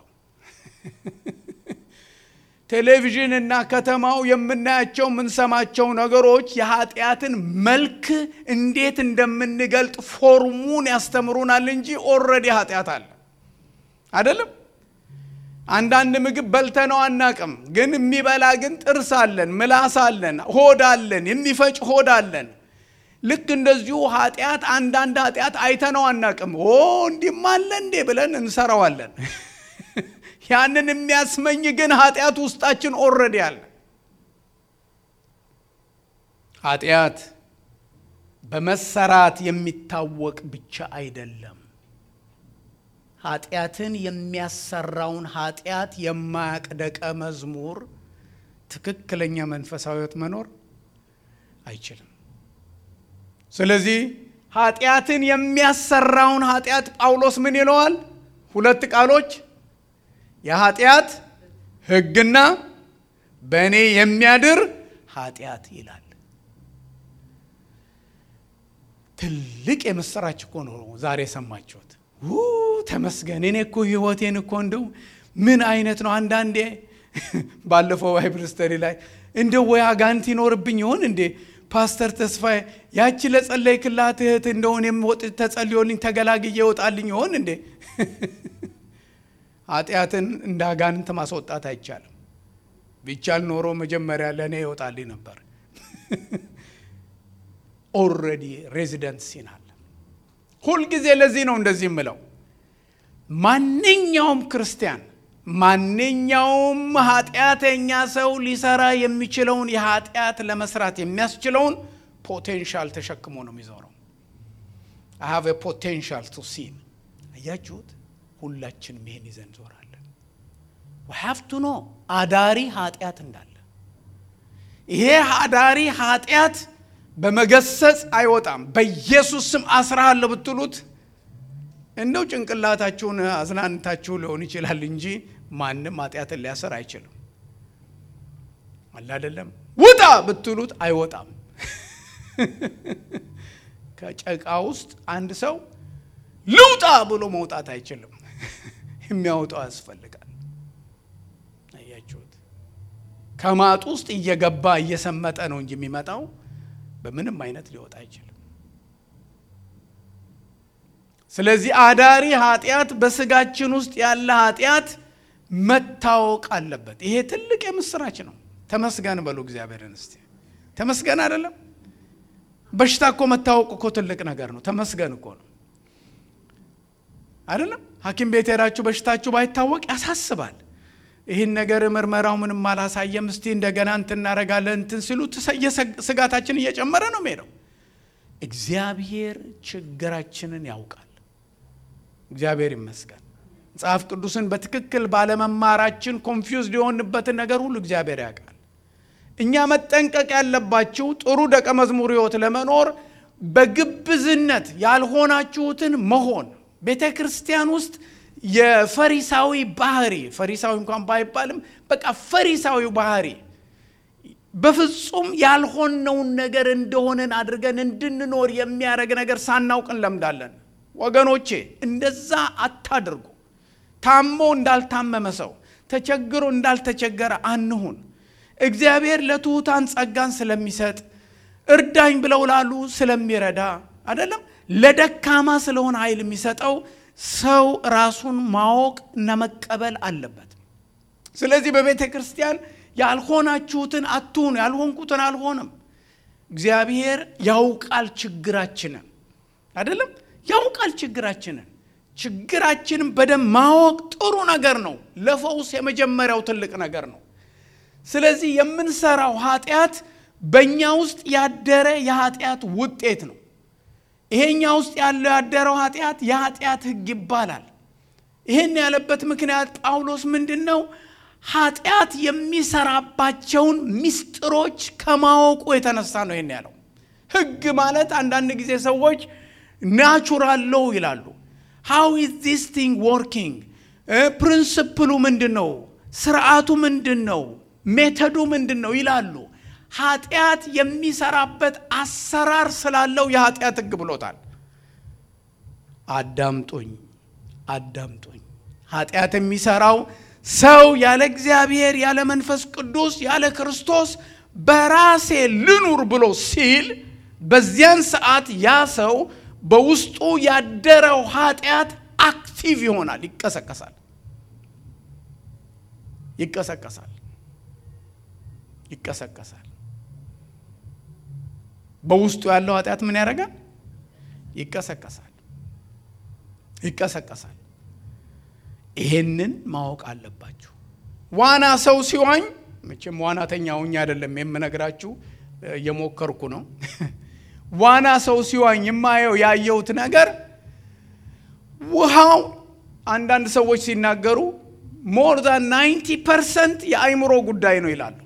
Speaker 1: ቴሌቪዥን እና ከተማው የምናያቸው የምንሰማቸው ነገሮች የኃጢአትን መልክ እንዴት እንደምንገልጥ ፎርሙን ያስተምሩናል እንጂ ኦልሬዲ ኃጢአት አለ አይደለም። አንዳንድ ምግብ በልተነው አናቅም፣ ግን የሚበላ ግን ጥርስ አለን፣ ምላስ አለን፣ ሆድ አለን፣ የሚፈጭ ሆድ አለን። ልክ እንደዚሁ ኃጢአት አንዳንድ ኃጢአት አይተነው አናቅም። ኦ እንዲህም አለ እንዴ ብለን እንሰራዋለን። ያንን የሚያስመኝ ግን ኃጢአት ውስጣችን ኦልሬዲ አለ። ኃጢአት በመሰራት የሚታወቅ ብቻ አይደለም። ኃጢአትን የሚያሰራውን ኃጢአት የማያቅ ደቀ መዝሙር ትክክለኛ መንፈሳዊ ሕይወት መኖር አይችልም። ስለዚህ ኃጢአትን የሚያሰራውን ኃጢአት ጳውሎስ ምን ይለዋል? ሁለት ቃሎች የኃጢአት ሕግና በእኔ የሚያድር ኃጢአት ይላል። ትልቅ የምስራች እኮ ነው ዛሬ የሰማችሁት። ተመስገን። እኔ እኮ ህይወቴን እኮ እንደው ምን አይነት ነው አንዳንዴ ባለፈው ባይብል ስተዲ ላይ እንደ ወይ አጋንንት ይኖርብኝ ይሆን እንዴ ፓስተር ተስፋዬ ያቺ ለጸለይ ክላት እህት እንደሆን የምወጥ ተጸልዮልኝ ተገላግዬ ይወጣልኝ ይሆን እንዴ? ኃጢአትን እንደ አጋንንት ማስወጣት አይቻልም። ቢቻል ኖሮ መጀመሪያ ለእኔ ይወጣልኝ ነበር። ኦልሬዲ ሬዚደንት ሲን አለ። ሁልጊዜ ለዚህ ነው እንደዚህ የምለው ማንኛውም ክርስቲያን ማንኛውም ኃጢአተኛ ሰው ሊሰራ የሚችለውን የኃጢአት ለመስራት የሚያስችለውን ፖቴንሻል ተሸክሞ ነው የሚዞረው። አይ ሃቭ ፖቴንሻል ቱ ሲን። አያችሁት? ሁላችንም ይሄን ይዘን ዞራለን። ሃቭ ቱ ኖ አዳሪ ኃጢአት እንዳለ። ይሄ አዳሪ ኃጢአት በመገሰጽ አይወጣም። በኢየሱስ ስም አስራሃለሁ ብትሉት እንደው ጭንቅላታችሁን አዝናንታችሁ ሊሆን ይችላል እንጂ ማንም ኃጢአትን ሊያሰር አይችልም። አለ አይደለም። ውጣ ብትሉት አይወጣም። ከጨቃ ውስጥ አንድ ሰው ልውጣ ብሎ መውጣት አይችልም። የሚያወጣው ያስፈልጋል። አያችሁት? ከማጡ ውስጥ እየገባ እየሰመጠ ነው እንጂ የሚመጣው በምንም አይነት ሊወጣ አይችልም። ስለዚህ አዳሪ ኃጢአት በስጋችን ውስጥ ያለ ኃጢአት መታወቅ አለበት። ይሄ ትልቅ የምስራች ነው። ተመስገን በሉ እግዚአብሔርን እስቲ ተመስገን። አይደለም በሽታ እኮ መታወቅ እኮ ትልቅ ነገር ነው። ተመስገን እኮ ነው አይደለም። ሐኪም ቤት ሄዳችሁ በሽታችሁ ባይታወቅ ያሳስባል። ይህን ነገር ምርመራው ምንም አላሳየም፣ እስቲ እንደገና እንትን እናደርጋለን እንትን ሲሉ ስጋታችን እየጨመረ ነው የሚሄደው። እግዚአብሔር ችግራችንን ያውቃል። እግዚአብሔር ይመስገን። መጽሐፍ ቅዱስን በትክክል ባለመማራችን ኮንፊውዝድ የሆንበትን ነገር ሁሉ እግዚአብሔር ያውቃል። እኛ መጠንቀቅ ያለባችሁ ጥሩ ደቀ መዝሙር ሕይወት ለመኖር በግብዝነት ያልሆናችሁትን መሆን ቤተ ክርስቲያን ውስጥ የፈሪሳዊ ባህሪ ፈሪሳዊ እንኳን ባይባልም በቃ ፈሪሳዊ ባህሪ በፍጹም ያልሆነውን ነገር እንደሆነን አድርገን እንድንኖር የሚያደርግ ነገር ሳናውቅ እንለምዳለን። ወገኖቼ እንደዛ አታድርጉ። ታሞ እንዳልታመመ ሰው፣ ተቸግሮ እንዳልተቸገረ አንሁን። እግዚአብሔር ለትሑታን ጸጋን ስለሚሰጥ እርዳኝ ብለው ላሉ ስለሚረዳ አይደለም ለደካማ ስለሆነ ኃይል የሚሰጠው ሰው ራሱን ማወቅ እና መቀበል አለበት። ስለዚህ በቤተ ክርስቲያን ያልሆናችሁትን አትሁኑ፣ ያልሆንኩትን አልሆንም። እግዚአብሔር ያውቃል ችግራችንን አይደለም ያውቃል ችግራችንን። ችግራችንን በደንብ ማወቅ ጥሩ ነገር ነው። ለፈውስ የመጀመሪያው ትልቅ ነገር ነው። ስለዚህ የምንሰራው ኃጢአት በእኛ ውስጥ ያደረ የኃጢአት ውጤት ነው። ይሄኛ ውስጥ ያለው ያደረው ኃጢአት የኃጢአት ሕግ ይባላል። ይህን ያለበት ምክንያት ጳውሎስ ምንድን ነው? ኃጢአት የሚሰራባቸውን ምስጢሮች ከማወቁ የተነሳ ነው ይህን ያለው። ሕግ ማለት አንዳንድ ጊዜ ሰዎች ናቹራል ሎው ይላሉ። ሃው ኢዝ ዚስ ቲንግ ወርኪንግ፣ ፕሪንስፕሉ ምንድን ነው? ስርዓቱ ምንድን ነው? ሜተዱ ምንድን ነው ይላሉ። ኃጢአት የሚሰራበት አሰራር ስላለው የኃጢአት ሕግ ብሎታል። አዳምጡኝ አዳምጡኝ። ኃጢአት የሚሰራው ሰው ያለ እግዚአብሔር ያለ መንፈስ ቅዱስ ያለ ክርስቶስ በራሴ ልኑር ብሎ ሲል በዚያን ሰዓት ያ ሰው በውስጡ ያደረው ኃጢአት አክቲቭ ይሆናል፣ ይቀሰቀሳል ይቀሰቀሳል ይቀሰቀሳል። በውስጡ ያለው ኃጢአት ምን ያደርጋል? ይቀሰቀሳል ይቀሰቀሳል። ይሄንን ማወቅ አለባችሁ። ዋና ሰው ሲዋኝ መቼም ዋናተኛ ሁኜ አይደለም የምነግራችሁ፣ እየሞከርኩ ነው። ዋና ሰው ሲዋኝ የማየው ያየሁት ነገር ውሃው አንዳንድ ሰዎች ሲናገሩ ሞር ዛን ናይንቲ ፐርሰንት የአይምሮ ጉዳይ ነው ይላሉ።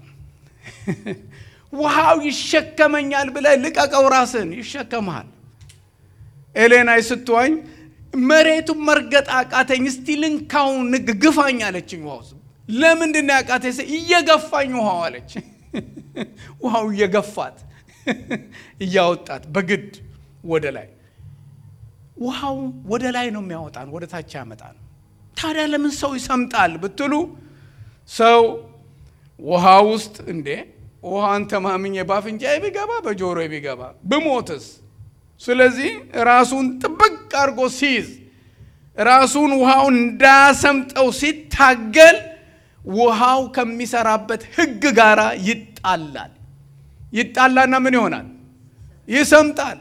Speaker 1: ውሃው ይሸከመኛል ብለህ ልቀቀው፣ ራስን ይሸከመሃል። ኤሌናይ ስትዋኝ መሬቱን መርገጥ አቃተኝ፣ እስቲ ልንካው ንግ ግፋኝ አለችኝ። ውሃው ለምንድን ነው ያቃተኝ? እየገፋኝ ውሃው አለች። ውሃው እየገፋት እያወጣት በግድ ወደ ላይ ውሃው ወደ ላይ ነው የሚያወጣን፣ ወደ ታች ያመጣን። ታዲያ ለምን ሰው ይሰምጣል ብትሉ ሰው ውሃ ውስጥ እንዴ ውሃን ተማምኜ ባፍንጫ ቢገባ በጆሮ ቢገባ ብሞትስ? ስለዚህ ራሱን ጥብቅ አድርጎ ሲይዝ ራሱን ውሃውን እንዳያሰምጠው ሲታገል ውሃው ከሚሰራበት ሕግ ጋር ይጣላል። ይጣላና ምን ይሆናል? ይሰምጣል።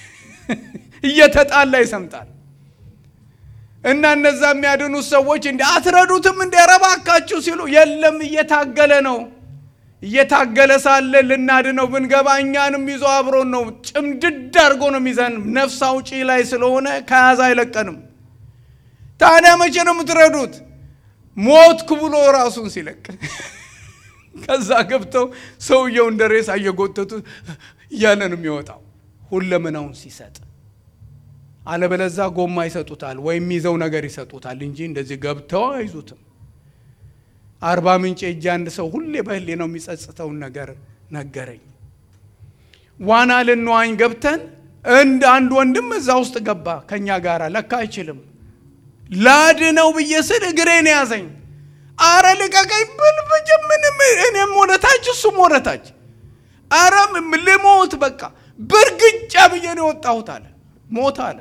Speaker 1: እየተጣላ ይሰምጣል። እና እነዛ የሚያድኑት ሰዎች እንዲ አትረዱትም እንደ ረባካችሁ ሲሉ የለም እየታገለ ነው። እየታገለ ሳለ ልናድነው ብንገባ እኛንም ይዞ አብሮን ነው ጭምድድ አድርጎ ነው የሚዘን። ነፍስ አውጪ ላይ ስለሆነ ከያዘ አይለቀንም። ታዲያ መቼ ነው የምትረዱት? ሞትኩ ብሎ ራሱን ሲለቅ ከዛ ገብተው ሰውየው እንደ ሬሳ እየጎተቱ እያለ ነው የሚወጣው ሁለመናውን ሲሰጥ አለበለዛ ጎማ ይሰጡታል ወይም ይዘው ነገር ይሰጡታል እንጂ እንደዚህ ገብተው አይዙትም። አርባ ምንጭ እጅ አንድ ሰው ሁሌ በህሌ ነው የሚጸጽተውን ነገር ነገረኝ። ዋና ልንዋኝ ገብተን እንደ አንድ ወንድም እዛ ውስጥ ገባ ከእኛ ጋር ለካ አይችልም። ላድነው ብዬ ስል እግሬን ያዘኝ። አረ ልቀቀኝ ብል ብጅ ምንም እኔም ወደታች እሱም ወደታች። አረ ልሞት በቃ ብርግጫ ብዬ ነው የወጣሁት አለ። ሞት አለ።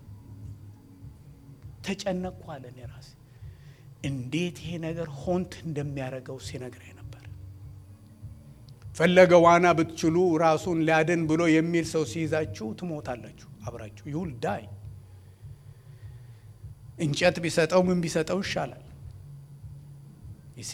Speaker 1: ተጨነቅኩ አለ። እኔ ራሴ እንዴት ይሄ ነገር ሆንት እንደሚያደርገው ሲነግረኝ ነበር። ፈለገ ዋና ብትችሉ ራሱን ሊያድን ብሎ የሚል ሰው ሲይዛችሁ ትሞታላችሁ አብራችሁ ይውል ዳይ እንጨት ቢሰጠው ምን ቢሰጠው ይሻላል? ይሲ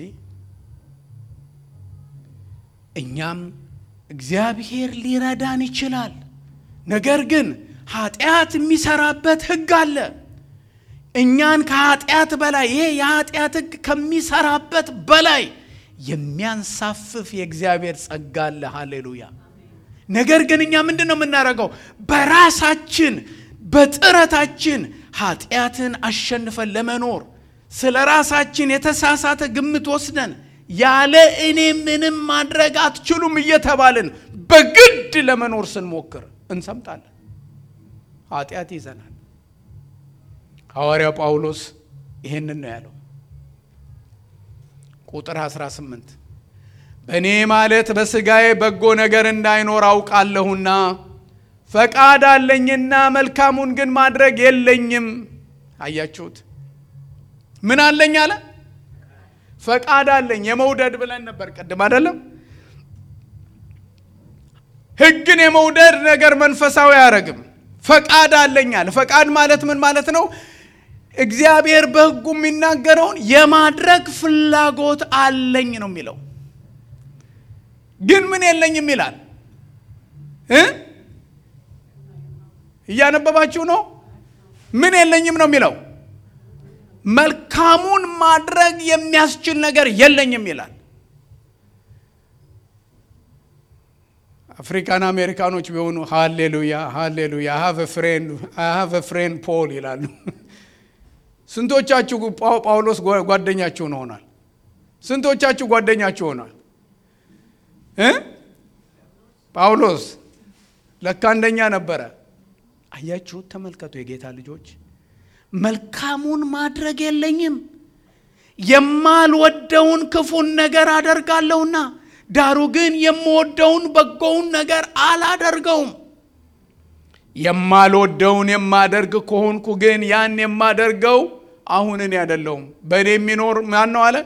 Speaker 1: እኛም እግዚአብሔር ሊረዳን ይችላል። ነገር ግን ኃጢአት የሚሰራበት ሕግ አለ። እኛን ከኃጢአት በላይ ይሄ የኃጢአት ሕግ ከሚሰራበት በላይ የሚያንሳፍፍ የእግዚአብሔር ጸጋ አለ። ሃሌሉያ። ነገር ግን እኛ ምንድን ነው የምናደርገው? በራሳችን በጥረታችን ኃጢአትን አሸንፈን ለመኖር ስለ ራሳችን የተሳሳተ ግምት ወስደን ያለ እኔ ምንም ማድረግ አትችሉም እየተባልን በግድ ለመኖር ስንሞክር እንሰምጣለን። ኃጢአት ይዘናል። ሐዋርያው ጳውሎስ ይህንን ነው ያለው። ቁጥር 18 በእኔ ማለት በሥጋዬ በጎ ነገር እንዳይኖር አውቃለሁና ፈቃድ አለኝና መልካሙን ግን ማድረግ የለኝም። አያችሁት? ምን አለኝ አለ? ፈቃድ አለኝ። የመውደድ ብለን ነበር ቅድም አይደለም? ሕግን የመውደድ ነገር መንፈሳዊ አያረግም። ፈቃድ አለኝ አለ። ፈቃድ ማለት ምን ማለት ነው? እግዚአብሔር በሕጉ የሚናገረውን የማድረግ ፍላጎት አለኝ ነው የሚለው። ግን ምን የለኝም ይላል እ እያነበባችሁ ነው። ምን የለኝም ነው የሚለው። መልካሙን ማድረግ የሚያስችል ነገር የለኝም ይላል። አፍሪካን አሜሪካኖች ቢሆኑ ሃሌሉያ ሃሌሉያ ሃቭ ፍሬንድ ፖል ይላሉ። ስንቶቻችሁ ጳውሎስ ጓደኛችሁን ሆኗል? ስንቶቻችሁ ጓደኛችሁ ሆኗል? ጳውሎስ ለካ አንደኛ ነበረ። አያችሁት? ተመልከቱ የጌታ ልጆች፣ መልካሙን ማድረግ የለኝም የማልወደውን ክፉን ነገር አደርጋለሁና፣ ዳሩ ግን የምወደውን በጎውን ነገር አላደርገውም። የማልወደውን የማደርግ ከሆንኩ ግን ያን የማደርገው አሁን እኔ አይደለሁም በእኔ የሚኖር ማን ነው አለ።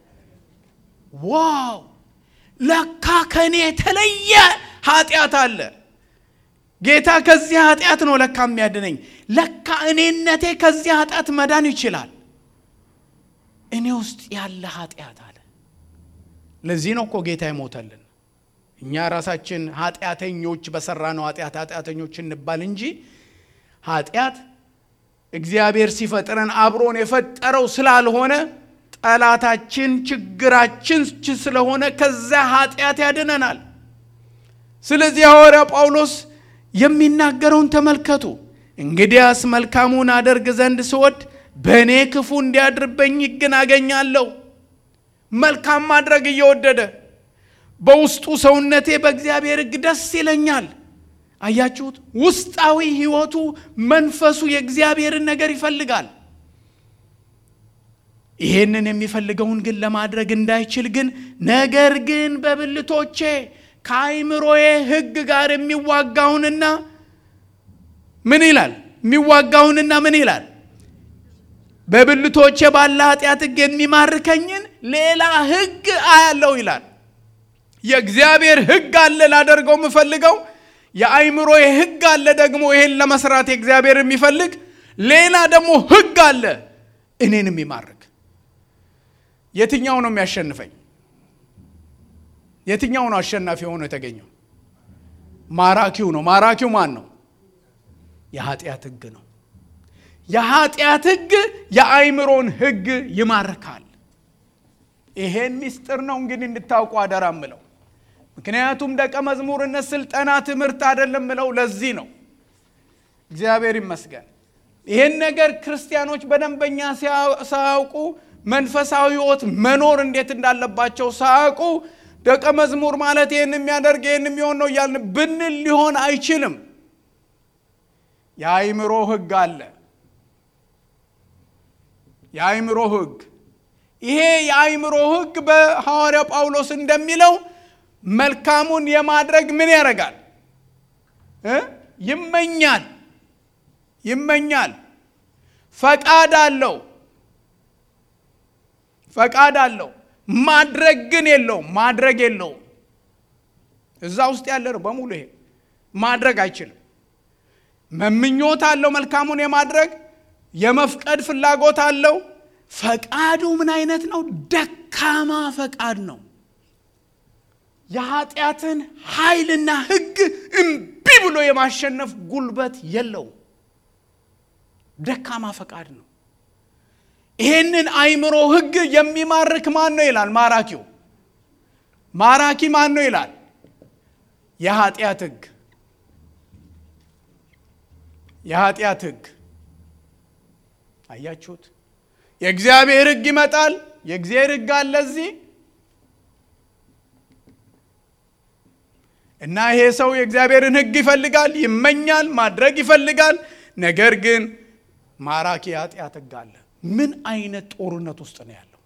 Speaker 1: ዋው! ለካ ከእኔ የተለየ ኃጢአት አለ። ጌታ ከዚህ ኃጢአት ነው ለካ የሚያድነኝ። ለካ እኔነቴ ከዚህ ኃጢአት መዳን ይችላል። እኔ ውስጥ ያለ ኃጢአት አለ። ለዚህ ነው እኮ ጌታ ይሞተልን። እኛ ራሳችን ኃጢአተኞች በሰራነው ኃጢአት ኃጢአተኞች እንባል እንጂ ኃጢአት እግዚአብሔር ሲፈጥረን አብሮን የፈጠረው ስላልሆነ ጠላታችን ችግራችን ስለሆነ ከዛ ኃጢአት ያድነናል። ስለዚህ ሐዋርያ ጳውሎስ የሚናገረውን ተመልከቱ። እንግዲያስ መልካሙን አደርግ ዘንድ ስወድ በእኔ ክፉ እንዲያድርበኝ ግን አገኛለሁ። መልካም ማድረግ እየወደደ በውስጡ ሰውነቴ በእግዚአብሔር ሕግ ደስ ይለኛል። አያችሁት? ውስጣዊ ህይወቱ መንፈሱ የእግዚአብሔርን ነገር ይፈልጋል። ይሄንን የሚፈልገውን ግን ለማድረግ እንዳይችል ግን ነገር ግን በብልቶቼ ከአይምሮዬ ህግ ጋር የሚዋጋውንና ምን ይላል? የሚዋጋውንና ምን ይላል? በብልቶቼ ባለ ኃጢአት ህግ የሚማርከኝን ሌላ ህግ አያለው ይላል። የእግዚአብሔር ህግ አለ ላደርገው የምፈልገው የአይምሮ ህግ አለ ደግሞ ይሄን ለመስራት የእግዚአብሔር የሚፈልግ ሌላ ደግሞ ህግ አለ እኔን የሚማርክ የትኛው ነው የሚያሸንፈኝ የትኛው ነው አሸናፊ ሆኖ የተገኘው ማራኪው ነው ማራኪው ማን ነው የኃጢአት ህግ ነው የኃጢአት ህግ የአይምሮን ህግ ይማርካል ይሄን ሚስጥር ነው እንግዲህ እንድታውቁ አደራ ምለው ምክንያቱም ደቀ መዝሙርነት ስልጠና ትምህርት አይደለም ምለው ለዚህ ነው እግዚአብሔር ይመስገን ይህን ነገር ክርስቲያኖች በደንበኛ ሳያውቁ መንፈሳዊ ህይወት መኖር እንዴት እንዳለባቸው ሳያውቁ ደቀ መዝሙር ማለት ይህን የሚያደርግ ይህን የሚሆን ነው እያልን ብንል ሊሆን አይችልም የአይምሮ ህግ አለ የአይምሮ ህግ ይሄ የአይምሮ ህግ በሐዋርያው ጳውሎስ እንደሚለው መልካሙን የማድረግ ምን ያደርጋል ይመኛል ይመኛል ፈቃድ አለው ፈቃድ አለው ማድረግ ግን የለውም ማድረግ የለውም እዛ ውስጥ ያለ ነው በሙሉ ይሄ ማድረግ አይችልም መምኞት አለው መልካሙን የማድረግ የመፍቀድ ፍላጎት አለው ፈቃዱ ምን አይነት ነው ደካማ ፈቃድ ነው የኃጢአትን ኃይልና ህግ እምቢ ብሎ የማሸነፍ ጉልበት የለው ደካማ ፈቃድ ነው ይሄንን አይምሮ ህግ የሚማርክ ማን ነው ይላል ማራኪው ማራኪ ማን ነው ይላል የኃጢአት ህግ የኃጢአት ህግ አያችሁት የእግዚአብሔር ህግ ይመጣል የእግዚአብሔር ህግ አለ እዚህ እና ይሄ ሰው የእግዚአብሔርን ህግ ይፈልጋል ይመኛል ማድረግ ይፈልጋል ነገር ግን ማራኪ የኃጢአት ህግ አለ ምን አይነት ጦርነት ውስጥ ነው ያለው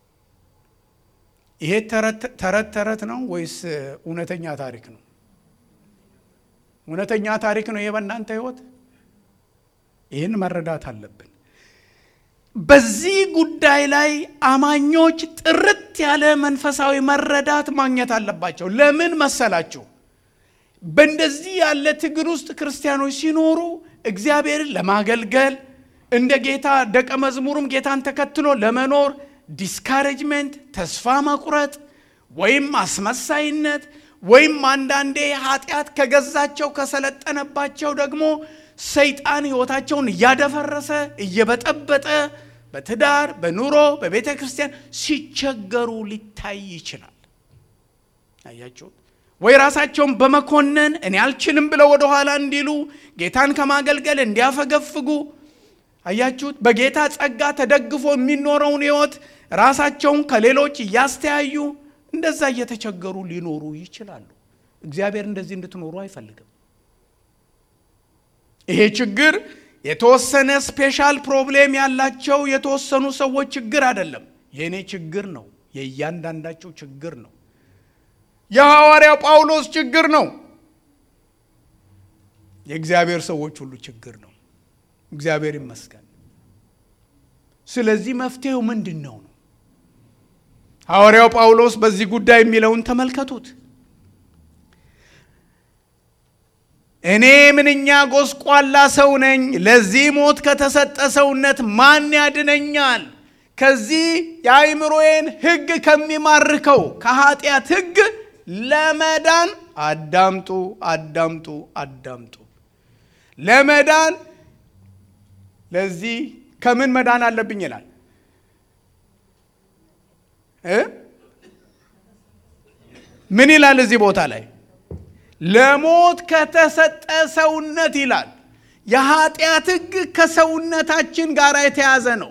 Speaker 1: ይሄ ተረት ተረት ነው ወይስ እውነተኛ ታሪክ ነው እውነተኛ ታሪክ ነው ይሄ በእናንተ ህይወት ይህን መረዳት አለብን በዚህ ጉዳይ ላይ አማኞች ጥርት ያለ መንፈሳዊ መረዳት ማግኘት አለባቸው ለምን መሰላችሁ በእንደዚህ ያለ ትግል ውስጥ ክርስቲያኖች ሲኖሩ እግዚአብሔርን ለማገልገል እንደ ጌታ ደቀ መዝሙሩም ጌታን ተከትሎ ለመኖር ዲስካሬጅመንት ተስፋ መቁረጥ ወይም አስመሳይነት ወይም አንዳንዴ ኃጢአት ከገዛቸው ከሰለጠነባቸው ደግሞ ሰይጣን ህይወታቸውን እያደፈረሰ እየበጠበጠ በትዳር በኑሮ በቤተ ክርስቲያን ሲቸገሩ ሊታይ ይችላል አያችሁት ወይ ራሳቸውን በመኮነን እኔ አልችልም ብለው ወደኋላ እንዲሉ ጌታን ከማገልገል እንዲያፈገፍጉ አያችሁት በጌታ ጸጋ ተደግፎ የሚኖረውን ህይወት ራሳቸውን ከሌሎች እያስተያዩ እንደዛ እየተቸገሩ ሊኖሩ ይችላሉ እግዚአብሔር እንደዚህ እንድትኖሩ አይፈልግም ይሄ ችግር የተወሰነ ስፔሻል ፕሮብሌም ያላቸው የተወሰኑ ሰዎች ችግር አይደለም የእኔ ችግር ነው የእያንዳንዳቸው ችግር ነው የሐዋርያው ጳውሎስ ችግር ነው የእግዚአብሔር ሰዎች ሁሉ ችግር ነው እግዚአብሔር ይመስገን ስለዚህ መፍትሄው ምንድን ነው ነው ሐዋርያው ጳውሎስ በዚህ ጉዳይ የሚለውን ተመልከቱት እኔ ምንኛ ጎስቋላ ሰው ነኝ ለዚህ ሞት ከተሰጠ ሰውነት ማን ያድነኛል ከዚህ የአይምሮዬን ህግ ከሚማርከው ከኃጢአት ህግ ለመዳን አዳምጡ አዳምጡ አዳምጡ ለመዳን ለዚህ ከምን መዳን አለብኝ ይላል ምን ይላል እዚህ ቦታ ላይ ለሞት ከተሰጠ ሰውነት ይላል የኃጢአት ህግ ከሰውነታችን ጋር የተያዘ ነው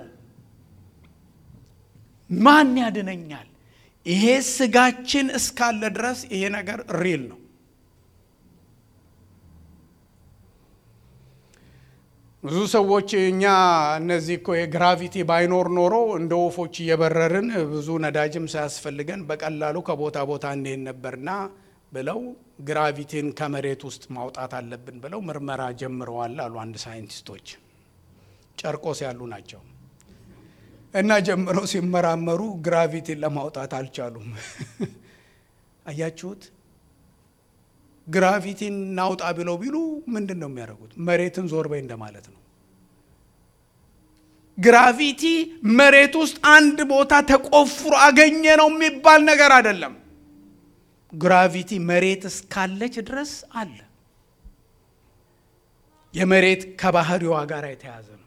Speaker 1: ማን ያድነኛል ይሄ ስጋችን እስካለ ድረስ ይሄ ነገር ሪል ነው ብዙ ሰዎች እኛ እነዚህ እኮ የግራቪቲ ባይኖር ኖሮ እንደ ወፎች እየበረርን ብዙ ነዳጅም ሳያስፈልገን በቀላሉ ከቦታ ቦታ እንሄድ ነበርና ብለው ግራቪቲን ከመሬት ውስጥ ማውጣት አለብን ብለው ምርመራ ጀምረዋል አሉ አንድ ሳይንቲስቶች። ጨርቆስ ያሉ ናቸው እና ጀምረው ሲመራመሩ ግራቪቲን ለማውጣት አልቻሉም። አያችሁት? ግራቪቲን እናውጣ ብለው ቢሉ ምንድን ነው የሚያደርጉት? መሬትን ዞር በይ እንደማለት ነው። ግራቪቲ መሬት ውስጥ አንድ ቦታ ተቆፍሮ አገኘ ነው የሚባል ነገር አይደለም። ግራቪቲ መሬት እስካለች ድረስ አለ። የመሬት ከባህሪዋ ጋር የተያዘ ነው።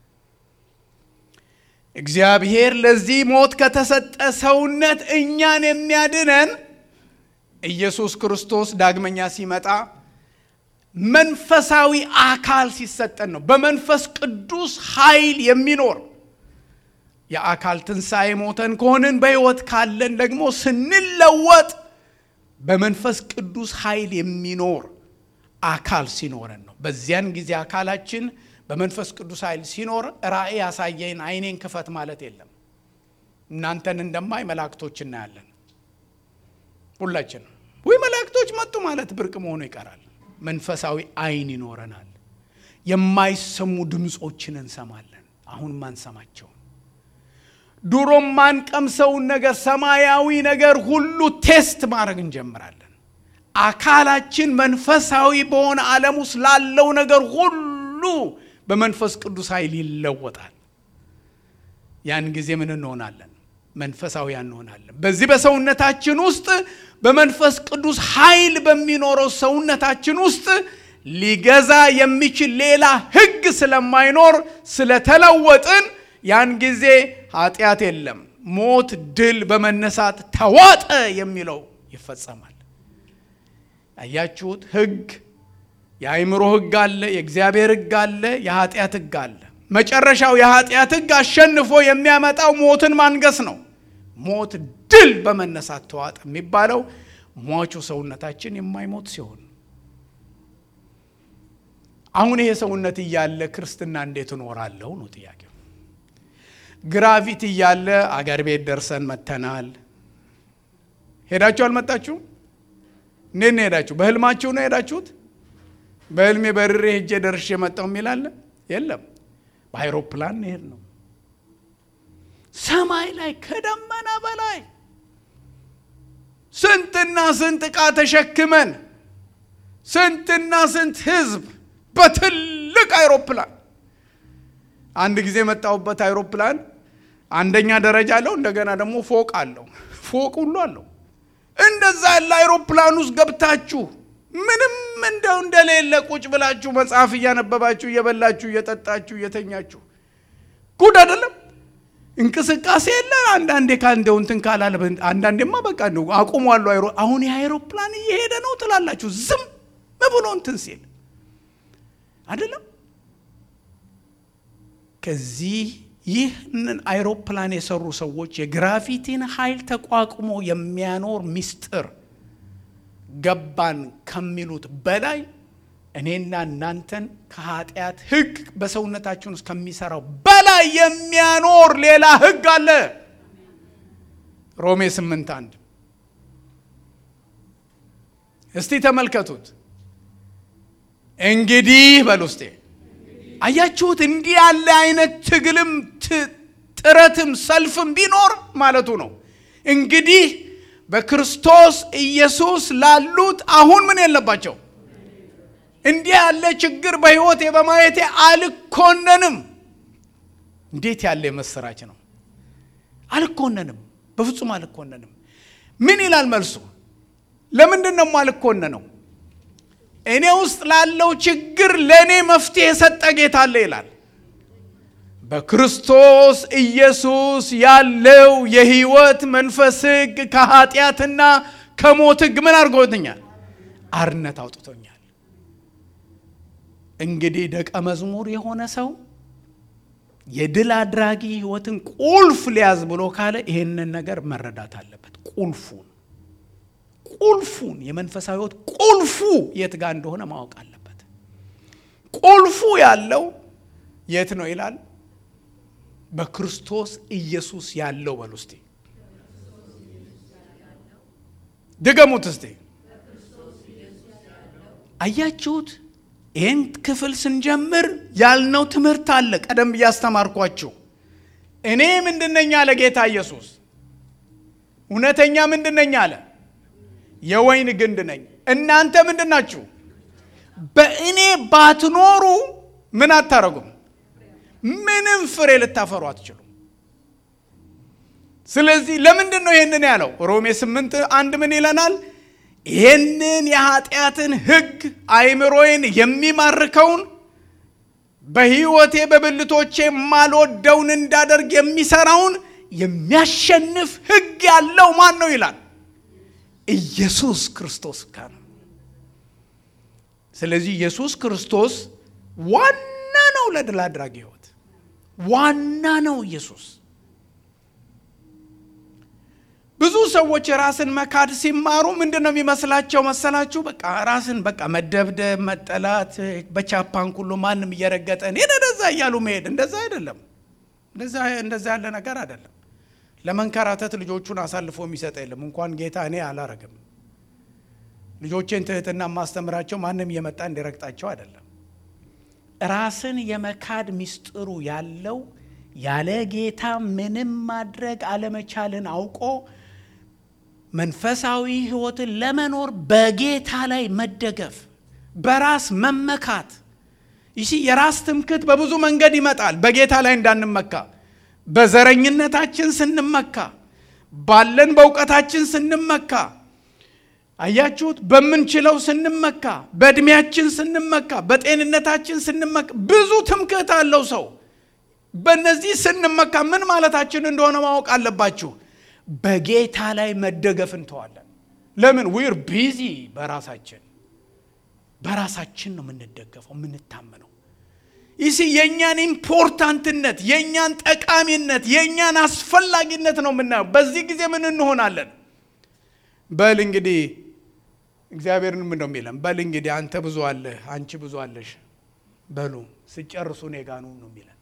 Speaker 1: እግዚአብሔር ለዚህ ሞት ከተሰጠ ሰውነት እኛን የሚያድነን ኢየሱስ ክርስቶስ ዳግመኛ ሲመጣ መንፈሳዊ አካል ሲሰጠን ነው። በመንፈስ ቅዱስ ኃይል የሚኖር የአካል ትንሣኤ ሞተን ከሆንን በሕይወት ካለን ደግሞ ስንለወጥ በመንፈስ ቅዱስ ኃይል የሚኖር አካል ሲኖረን ነው። በዚያን ጊዜ አካላችን በመንፈስ ቅዱስ ኃይል ሲኖር ራእይ ያሳየን አይኔን ክፈት ማለት የለም። እናንተን እንደማይ መላእክቶች እናያለን ሁላችንም። ወይ መላእክቶች መጡ ማለት ብርቅ መሆኑ ይቀራል። መንፈሳዊ አይን ይኖረናል። የማይሰሙ ድምፆችን እንሰማለን። አሁን ማንሰማቸውን ድሮ ማንቀምሰውን ነገር ሰማያዊ ነገር ሁሉ ቴስት ማድረግ እንጀምራለን። አካላችን መንፈሳዊ በሆነ ዓለም ውስጥ ላለው ነገር ሁሉ በመንፈስ ቅዱስ ኃይል ይለወጣል። ያን ጊዜ ምን እንሆናለን? መንፈሳዊያን እንሆናለን። በዚህ በሰውነታችን ውስጥ በመንፈስ ቅዱስ ኃይል በሚኖረው ሰውነታችን ውስጥ ሊገዛ የሚችል ሌላ ሕግ ስለማይኖር ስለተለወጥን ያን ጊዜ ኃጢአት የለም። ሞት ድል በመነሳት ተዋጠ የሚለው ይፈጸማል። አያችሁት? ሕግ የአእምሮ ሕግ አለ፣ የእግዚአብሔር ሕግ አለ፣ የኃጢአት ሕግ አለ። መጨረሻው የኃጢአት ሕግ አሸንፎ የሚያመጣው ሞትን ማንገስ ነው። ሞት ድል በመነሳት ተዋጠ የሚባለው ሟቹ ሰውነታችን የማይሞት ሲሆን፣ አሁን ይሄ ሰውነት እያለ ክርስትና እንዴት እኖራለሁ ነው ጥያቄው። ግራቪቲ እያለ አገር ቤት ደርሰን መተናል። ሄዳችሁ አልመጣችሁም? እንዴት ነው ሄዳችሁ? በህልማችሁ ነው ሄዳችሁት? በህልሜ በርሬ ሄጄ ደርሼ መጣው የሚል አለ? የለም። በአይሮፕላን ሄድ ነው ሰማይ ላይ ከደመና በላይ ስንትና ስንት ዕቃ ተሸክመን ስንትና ስንት ህዝብ በትልቅ አይሮፕላን አንድ ጊዜ የመጣሁበት አይሮፕላን አንደኛ ደረጃ አለው፣ እንደገና ደግሞ ፎቅ አለው። ፎቅ ሁሉ አለው። እንደዛ ያለ አይሮፕላን ውስጥ ገብታችሁ ምንም እንደው እንደሌለ ቁጭ ብላችሁ መጽሐፍ እያነበባችሁ እየበላችሁ እየጠጣችሁ እየተኛችሁ ጉድ አይደለም። እንቅስቃሴ የለ። አንዳንዴ ካንደው እንትን ካላለ አንዳንዴማ በቃ እንደው አቁሟሉ። አይሮ አሁን የአይሮፕላን እየሄደ ነው ትላላችሁ። ዝም ብሎ እንትን ሲል አይደለም። ከዚህ ይህንን አይሮፕላን የሰሩ ሰዎች የግራቪቲን ኃይል ተቋቁሞ የሚያኖር ምስጢር ገባን ከሚሉት በላይ እኔና እናንተን ከኃጢአት ሕግ በሰውነታችን ውስጥ ከሚሰራው በላይ የሚያኖር ሌላ ሕግ አለ። ሮሜ ስምንት አንድ እስቲ ተመልከቱት። እንግዲህ በል ውስጤ አያችሁት? እንዲህ ያለ አይነት ትግልም ጥረትም ሰልፍም ቢኖር ማለቱ ነው። እንግዲህ በክርስቶስ ኢየሱስ ላሉት አሁን ምን የለባቸው እንዲህ ያለ ችግር በሕይወቴ በማየቴ አልኮነንም። እንዴት ያለ የመሰራች ነው! አልኮነንም፣ በፍጹም አልኮነንም። ምን ይላል መልሱ? ለምንድን ነው አልኮነነው? እኔ ውስጥ ላለው ችግር ለእኔ መፍትሄ የሰጠ ጌታ አለ ይላል። በክርስቶስ ኢየሱስ ያለው የሕይወት መንፈስ ሕግ ከኃጢአትና ከሞት ሕግ ምን አድርጎትኛል? አርነት አውጥቶኛል። እንግዲህ ደቀ መዝሙር የሆነ ሰው የድል አድራጊ ሕይወትን ቁልፍ ሊያዝ ብሎ ካለ ይሄንን ነገር መረዳት አለበት። ቁልፉን ቁልፉን የመንፈሳዊ ሕይወት ቁልፉ የት ጋር እንደሆነ ማወቅ አለበት። ቁልፉ ያለው የት ነው ይላል? በክርስቶስ ኢየሱስ ያለው በሉ እስቲ ድገሙት እስቲ። አያችሁት? ይህን ክፍል ስንጀምር ያልነው ትምህርት አለ። ቀደም ብዬ አስተማርኳችሁ። እኔ ምንድነኝ አለ ጌታ ኢየሱስ። እውነተኛ ምንድነኝ አለ? የወይን ግንድ ነኝ። እናንተ ምንድን ናችሁ? በእኔ ባትኖሩ ምን አታረጉም? ምንም ፍሬ ልታፈሩ አትችሉም። ስለዚህ ለምንድን ነው ይህንን ያለው? ሮሜ ስምንት አንድ ምን ይለናል? ይህንን የኃጢአትን ሕግ አይምሮዬን የሚማርከውን በሕይወቴ በብልቶቼ የማልወደውን እንዳደርግ የሚሰራውን የሚያሸንፍ ሕግ ያለው ማን ነው ይላል? ኢየሱስ ክርስቶስ ጋር ነው። ስለዚህ ኢየሱስ ክርስቶስ ዋና ነው ለድል አድራጊ ሕይወት ዋና ነው ኢየሱስ። ብዙ ሰዎች ራስን መካድ ሲማሩ ምንድን ነው የሚመስላቸው መሰላችሁ? በቃ ራስን በቃ መደብደብ፣ መጠላት፣ በቻፓን ሁሉ ማንም እየረገጠ ሄደ እንደዛ እያሉ መሄድ እንደዛ አይደለም። እንደዛ ያለ ነገር አይደለም። ለመንከራተት ልጆቹን አሳልፎ የሚሰጥ የለም። እንኳን ጌታ እኔ አላረግም። ልጆቼን ትህትና የማስተምራቸው ማንም እየመጣ እንዲረግጣቸው አይደለም። ራስን የመካድ ሚስጥሩ ያለው ያለ ጌታ ምንም ማድረግ አለመቻልን አውቆ መንፈሳዊ ሕይወትን ለመኖር በጌታ ላይ መደገፍ፣ በራስ መመካት። ይህ የራስ ትምክት በብዙ መንገድ ይመጣል። በጌታ ላይ እንዳንመካ በዘረኝነታችን ስንመካ፣ ባለን በእውቀታችን ስንመካ፣ አያችሁት፣ በምንችለው ስንመካ፣ በእድሜያችን ስንመካ፣ በጤንነታችን ስንመካ፣ ብዙ ትምክህት አለው ሰው። በእነዚህ ስንመካ ምን ማለታችን እንደሆነ ማወቅ አለባችሁ። በጌታ ላይ መደገፍ እንተዋለን። ለምን ዊር ቢዚ በራሳችን በራሳችን ነው የምንደገፈው የምንታመነው። ይህ የእኛን ኢምፖርታንትነት የእኛን ጠቃሚነት የእኛን አስፈላጊነት ነው የምናየው። በዚህ ጊዜ ምን እንሆናለን? በል እንግዲህ እግዚአብሔርን ምን ነው የሚለን? በል እንግዲህ አንተ ብዙ አለህ፣ አንቺ ብዙ አለሽ፣ በሉ ስጨርሱ እኔ ጋ ኑ ነው የሚለን።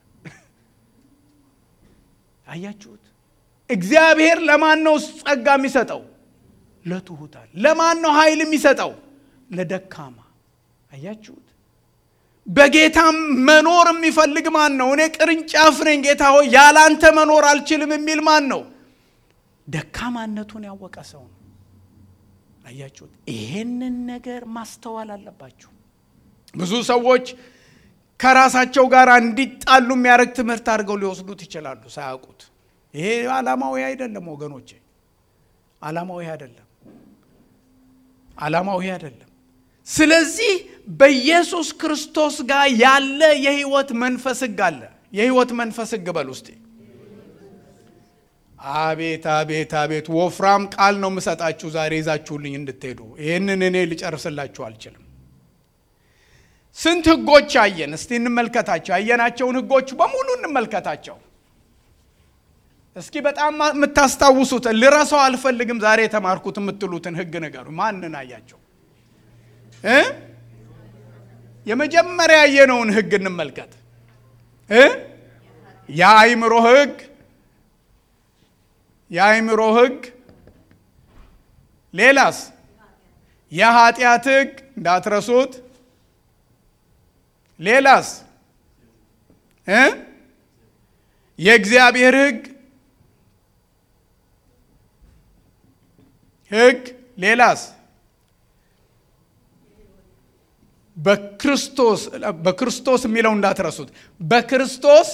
Speaker 1: አያችሁት? እግዚአብሔር ለማን ነው ጸጋ የሚሰጠው? ለትሑታን። ለማን ነው ኃይል የሚሰጠው? ለደካማ። አያችሁት? በጌታም መኖር የሚፈልግ ማን ነው? እኔ ቅርንጫፍ ነኝ ጌታ ሆይ ያላንተ መኖር አልችልም የሚል ማን ነው? ደካማነቱን ያወቀ ሰው ነው። አያችሁት? ይሄንን ነገር ማስተዋል አለባችሁ። ብዙ ሰዎች ከራሳቸው ጋር እንዲጣሉ የሚያደርግ ትምህርት አድርገው ሊወስዱት ይችላሉ ሳያውቁት። ይሄ ዓላማው ይሄ አይደለም ወገኖቼ፣ ዓላማው ይሄ አይደለም። ዓላማው ይሄ አይደለም። ስለዚህ በኢየሱስ ክርስቶስ ጋር ያለ የህይወት መንፈስ ህግ አለ። የህይወት መንፈስ ህግ በል ውስጤ። አቤት አቤት አቤት! ወፍራም ቃል ነው የምሰጣችሁ ዛሬ ይዛችሁልኝ እንድትሄዱ። ይህንን እኔ ልጨርስላችሁ አልችልም። ስንት ህጎች አየን? እስቲ እንመልከታቸው። ያየናቸውን ህጎች በሙሉ እንመልከታቸው። እስኪ በጣም የምታስታውሱት ልረሳው አልፈልግም ዛሬ የተማርኩት የምትሉትን ህግ ንገሩ። ማንን አያቸው? የመጀመሪያ ያየነውን ህግ እንመልከት። የአእምሮ ህግ የአእምሮ ህግ። ሌላስ? የኃጢአት ህግ እንዳትረሱት። ሌላስ? የእግዚአብሔር ህግ ህግ። ሌላስ? በክርስቶስ በክርስቶስ የሚለው እንዳትረሱት። በክርስቶስ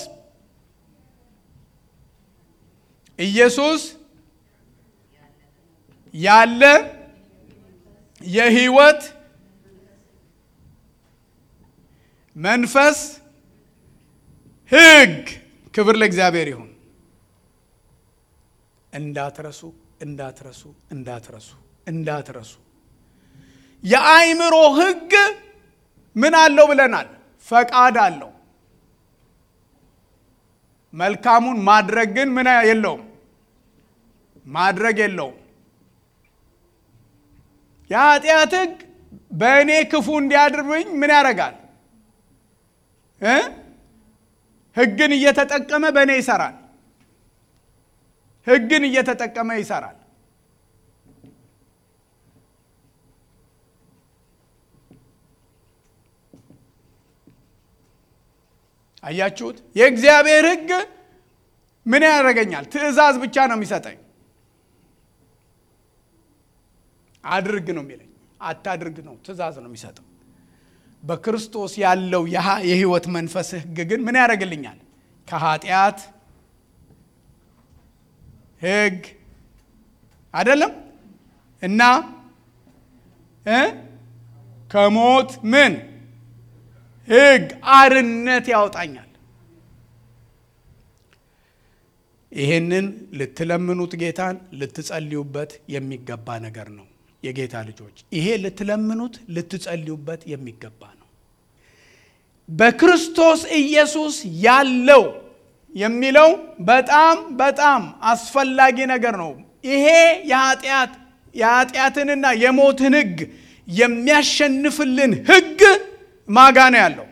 Speaker 1: ኢየሱስ ያለ የህይወት መንፈስ ህግ። ክብር ለእግዚአብሔር ይሁን። እንዳትረሱ እንዳትረሱ እንዳትረሱ እንዳትረሱ። የአእምሮ ህግ ምን አለው ብለናል? ፈቃድ አለው። መልካሙን ማድረግ ግን ምን የለውም፣ ማድረግ የለውም። የኃጢአት ህግ በእኔ ክፉ እንዲያድርብኝ ምን ያደርጋል? ሕግን እየተጠቀመ በእኔ ይሰራል። ሕግን እየተጠቀመ ይሰራል። አያችሁት? የእግዚአብሔር ሕግ ምን ያደርገኛል? ትእዛዝ ብቻ ነው የሚሰጠኝ። አድርግ ነው የሚለኝ፣ አታድርግ ነው ትእዛዝ ነው የሚሰጠው። በክርስቶስ ያለው የህይወት መንፈስ ሕግ ግን ምን ያደርግልኛል? ከኃጢአት ሕግ አይደለም እና እ ከሞት ምን ሕግ አርነት ያወጣኛል። ይሄንን ልትለምኑት ጌታን ልትጸልዩበት የሚገባ ነገር ነው። የጌታ ልጆች ይሄ ልትለምኑት ልትጸልዩበት የሚገባ ነው። በክርስቶስ ኢየሱስ ያለው የሚለው በጣም በጣም አስፈላጊ ነገር ነው። ይሄ የኃጢአት የኃጢአትንና የሞትን ሕግ የሚያሸንፍልን ሕግ ማጋ ነው ያለው።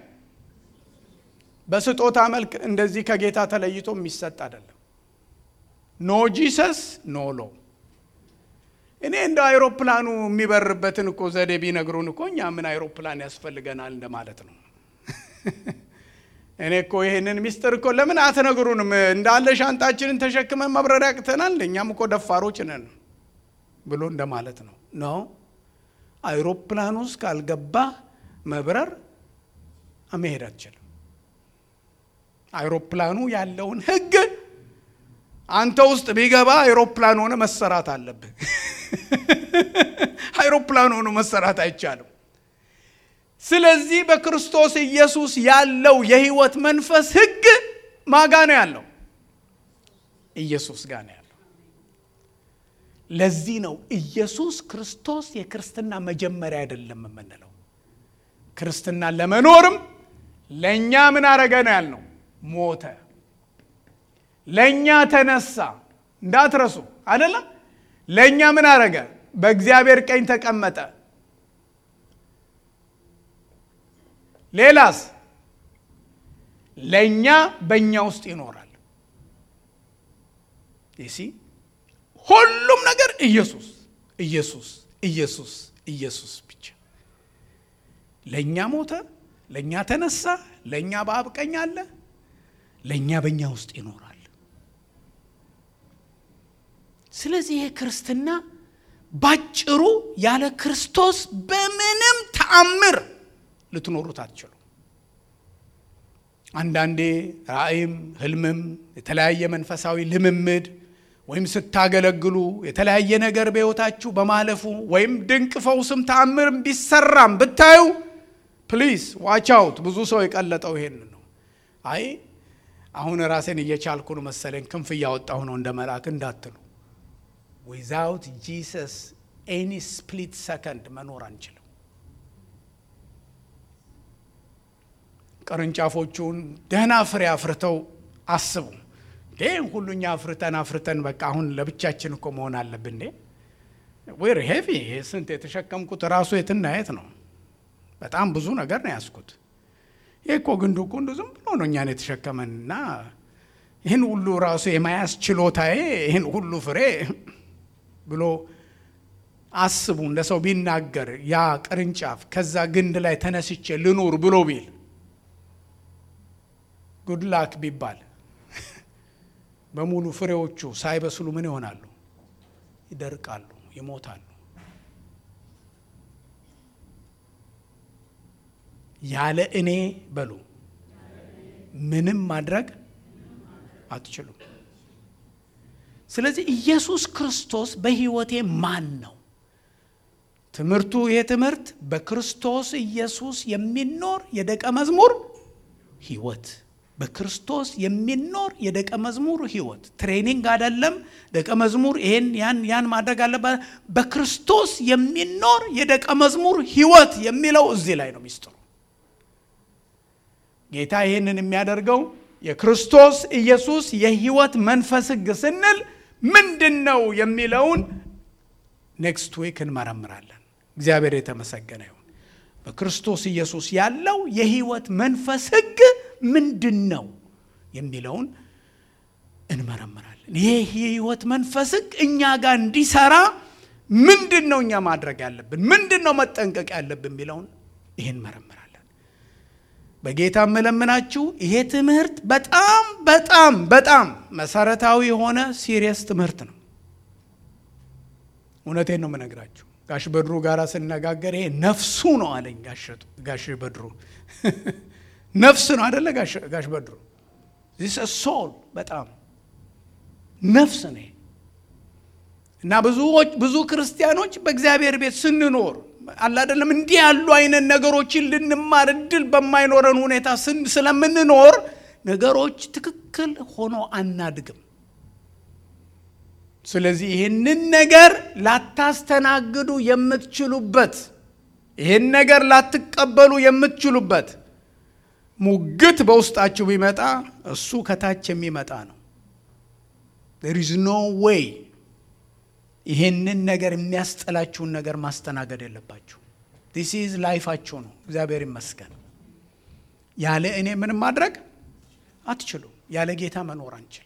Speaker 1: በስጦታ መልክ እንደዚህ ከጌታ ተለይቶ የሚሰጥ አይደለም። ኖ ጂሰስ ኖ ሎ እኔ እንደ አይሮፕላኑ የሚበርበትን እኮ ዘዴ ቢነግሩን እኮ እኛ ምን አይሮፕላን ያስፈልገናል እንደማለት ነው። እኔ እኮ ይህንን ሚስጥር እኮ ለምን አትነግሩንም? እንዳለ ሻንጣችንን ተሸክመን መብረር ያቅተናል፣ እኛም እኮ ደፋሮች ነን ብሎ እንደማለት ነው። ኖ አይሮፕላን ውስጥ ካልገባ መብረር መሄድ አትችልም። አይሮፕላኑ ያለውን ሕግ አንተ ውስጥ ቢገባ አይሮፕላን ሆነ መሰራት አለብህ። አይሮፕላን ሆኖ መሰራት አይቻልም። ስለዚህ በክርስቶስ ኢየሱስ ያለው የህይወት መንፈስ ሕግ ማጋ ነው ያለው? ኢየሱስ ጋር ነው ያለው። ለዚህ ነው ኢየሱስ ክርስቶስ የክርስትና መጀመሪያ አይደለም የምንለው። ክርስትና ለመኖርም ለእኛ ምን አረገ ነው ያልነው? ሞተ፣ ለእኛ ተነሳ። እንዳትረሱ አይደለም። ለእኛ ምን አረገ? በእግዚአብሔር ቀኝ ተቀመጠ። ሌላስ? ለእኛ በእኛ ውስጥ ይኖራል። ይሲ ሁሉም ነገር ኢየሱስ ኢየሱስ ኢየሱስ ኢየሱስ ብቻ። ለእኛ ሞተ፣ ለእኛ ተነሳ፣ ለእኛ በአብ ቀኝ አለ፣ ለእኛ በእኛ ውስጥ ይኖራል። ስለዚህ ይሄ ክርስትና ባጭሩ ያለ ክርስቶስ በምንም ተአምር ልትኖሩት አትችሉ። አንዳንዴ ራእይም ህልምም የተለያየ መንፈሳዊ ልምምድ ወይም ስታገለግሉ የተለያየ ነገር በሕይወታችሁ በማለፉ ወይም ድንቅ ፈውስም ተአምርም ቢሰራም ብታዩ ፕሊዝ ዋች አውት። ብዙ ሰው የቀለጠው ይሄን ነው። አይ አሁን ራሴን እየቻልኩ ነው መሰለኝ ክንፍ እያወጣሁ ነው እንደ መልአክ እንዳትሉ። ዊዛውት ጂሰስ ኤኒ ስፕሊት ሰከንድ መኖር አንችልም። ቅርንጫፎቹን ደህና ፍሬ አፍርተው አስቡ። ይህን ሁሉ እኛ አፍርተን አፍርተን በቃ አሁን ለብቻችን እኮ መሆን አለብን እንዴ? ዌር ሄቪ ስንት የተሸከምኩት ራሱ የትና የት ነው? በጣም ብዙ ነገር ነው ያዝኩት። ይህ እኮ ግንዱ እኮ እንዱ ዝም ብሎ ነው እኛን የተሸከመን እና ይህን ሁሉ ራሱ የማያዝ ችሎታዬ ይህን ሁሉ ፍሬ ብሎ አስቡ። እንደ ሰው ቢናገር ያ ቅርንጫፍ ከዛ ግንድ ላይ ተነስቼ ልኑር ብሎ ቢል ጉድላክ ቢባል በሙሉ ፍሬዎቹ ሳይበስሉ ምን ይሆናሉ? ይደርቃሉ፣ ይሞታሉ። ያለ እኔ በሉ ምንም ማድረግ አትችሉም። ስለዚህ ኢየሱስ ክርስቶስ በሕይወቴ ማን ነው? ትምህርቱ ይሄ ትምህርት በክርስቶስ ኢየሱስ የሚኖር የደቀ መዝሙር ሕይወት በክርስቶስ የሚኖር የደቀ መዝሙር ሕይወት ትሬኒንግ አይደለም። ደቀ መዝሙር ይሄን ያን ያን ማድረግ አለበት። በክርስቶስ የሚኖር የደቀ መዝሙር ሕይወት የሚለው እዚህ ላይ ነው ሚስጥሩ። ጌታ ይህንን የሚያደርገው የክርስቶስ ኢየሱስ የሕይወት መንፈስ ሕግ ስንል ምንድን ነው የሚለውን ኔክስት ዊክ እንመረምራለን። እግዚአብሔር የተመሰገነ ይሁን። በክርስቶስ ኢየሱስ ያለው የሕይወት መንፈስ ሕግ ምንድን ነው? የሚለውን እንመረምራለን። ይህ የህይወት መንፈስ ሕግ እኛ ጋር እንዲሰራ ምንድን ነው እኛ ማድረግ ያለብን? ምንድን ነው መጠንቀቅ ያለብን የሚለውን ይህን መረምራለን። በጌታ የምለምናችሁ ይሄ ትምህርት በጣም በጣም በጣም መሰረታዊ የሆነ ሲሪየስ ትምህርት ነው። እውነቴን ነው የምነግራችሁ። ጋሽ በድሩ ጋር ስነጋገር ይሄ ነፍሱ ነው አለኝ። ጋሽ በድሩ ነፍስ ነው አደለ? ጋሽ በድሩ ዚስ ሶል በጣም ነፍስ ነው እና ብዙዎች ብዙ ክርስቲያኖች በእግዚአብሔር ቤት ስንኖር አለ አይደለም እንዲህ ያሉ አይነት ነገሮችን ልንማር እድል በማይኖረን ሁኔታ ስለምንኖር ነገሮች ትክክል ሆኖ አናድግም። ስለዚህ ይህንን ነገር ላታስተናግዱ የምትችሉበት ይህን ነገር ላትቀበሉ የምትችሉበት ሙግት በውስጣችሁ ቢመጣ እሱ ከታች የሚመጣ ነው። there is no way ይሄንን ነገር የሚያስጠላችሁን ነገር ማስተናገድ የለባችሁ። ዲስ ኢዝ ላይፋችሁ ነው። እግዚአብሔር ይመስገን። ያለ እኔ ምንም ማድረግ አትችሉም። ያለ ጌታ መኖር አንችልም።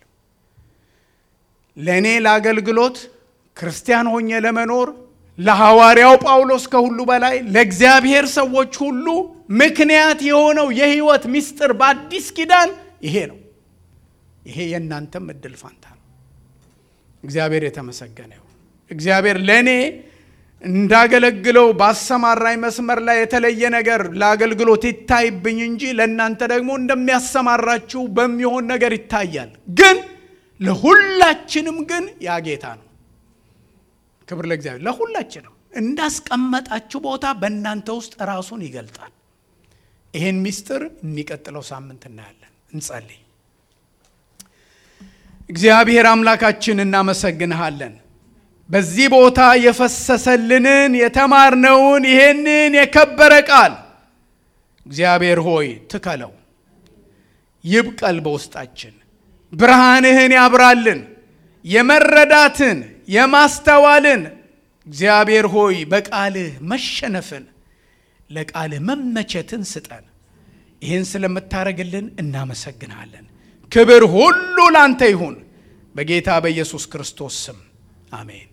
Speaker 1: ለእኔ ለአገልግሎት ክርስቲያን ሆኜ ለመኖር ለሐዋርያው ጳውሎስ ከሁሉ በላይ ለእግዚአብሔር ሰዎች ሁሉ ምክንያት የሆነው የሕይወት ምስጢር በአዲስ ኪዳን ይሄ ነው። ይሄ የእናንተም እድል ፋንታ ነው። እግዚአብሔር የተመሰገነ ይሁን። እግዚአብሔር ለእኔ እንዳገለግለው ባሰማራኝ መስመር ላይ የተለየ ነገር ለአገልግሎት ይታይብኝ እንጂ ለእናንተ ደግሞ እንደሚያሰማራችሁ በሚሆን ነገር ይታያል። ግን ለሁላችንም ግን ያ ጌታ ነው። ክብር ለእግዚአብሔር። ለሁላችንም እንዳስቀመጣችሁ ቦታ በእናንተ ውስጥ ራሱን ይገልጣል። ይህን ምስጢር የሚቀጥለው ሳምንት እናያለን። እንጸልይ። እግዚአብሔር አምላካችን እናመሰግንሃለን። በዚህ ቦታ የፈሰሰልንን የተማርነውን ይሄንን የከበረ ቃል እግዚአብሔር ሆይ ትከለው፣ ይብቀል በውስጣችን፣ ብርሃንህን ያብራልን፣ የመረዳትን የማስተዋልን እግዚአብሔር ሆይ በቃልህ መሸነፍን ለቃልህ መመቸትን ስጠን። ይህን ስለምታደርግልን እናመሰግናለን። ክብር ሁሉ ላንተ ይሁን፣ በጌታ በኢየሱስ ክርስቶስ ስም አሜን።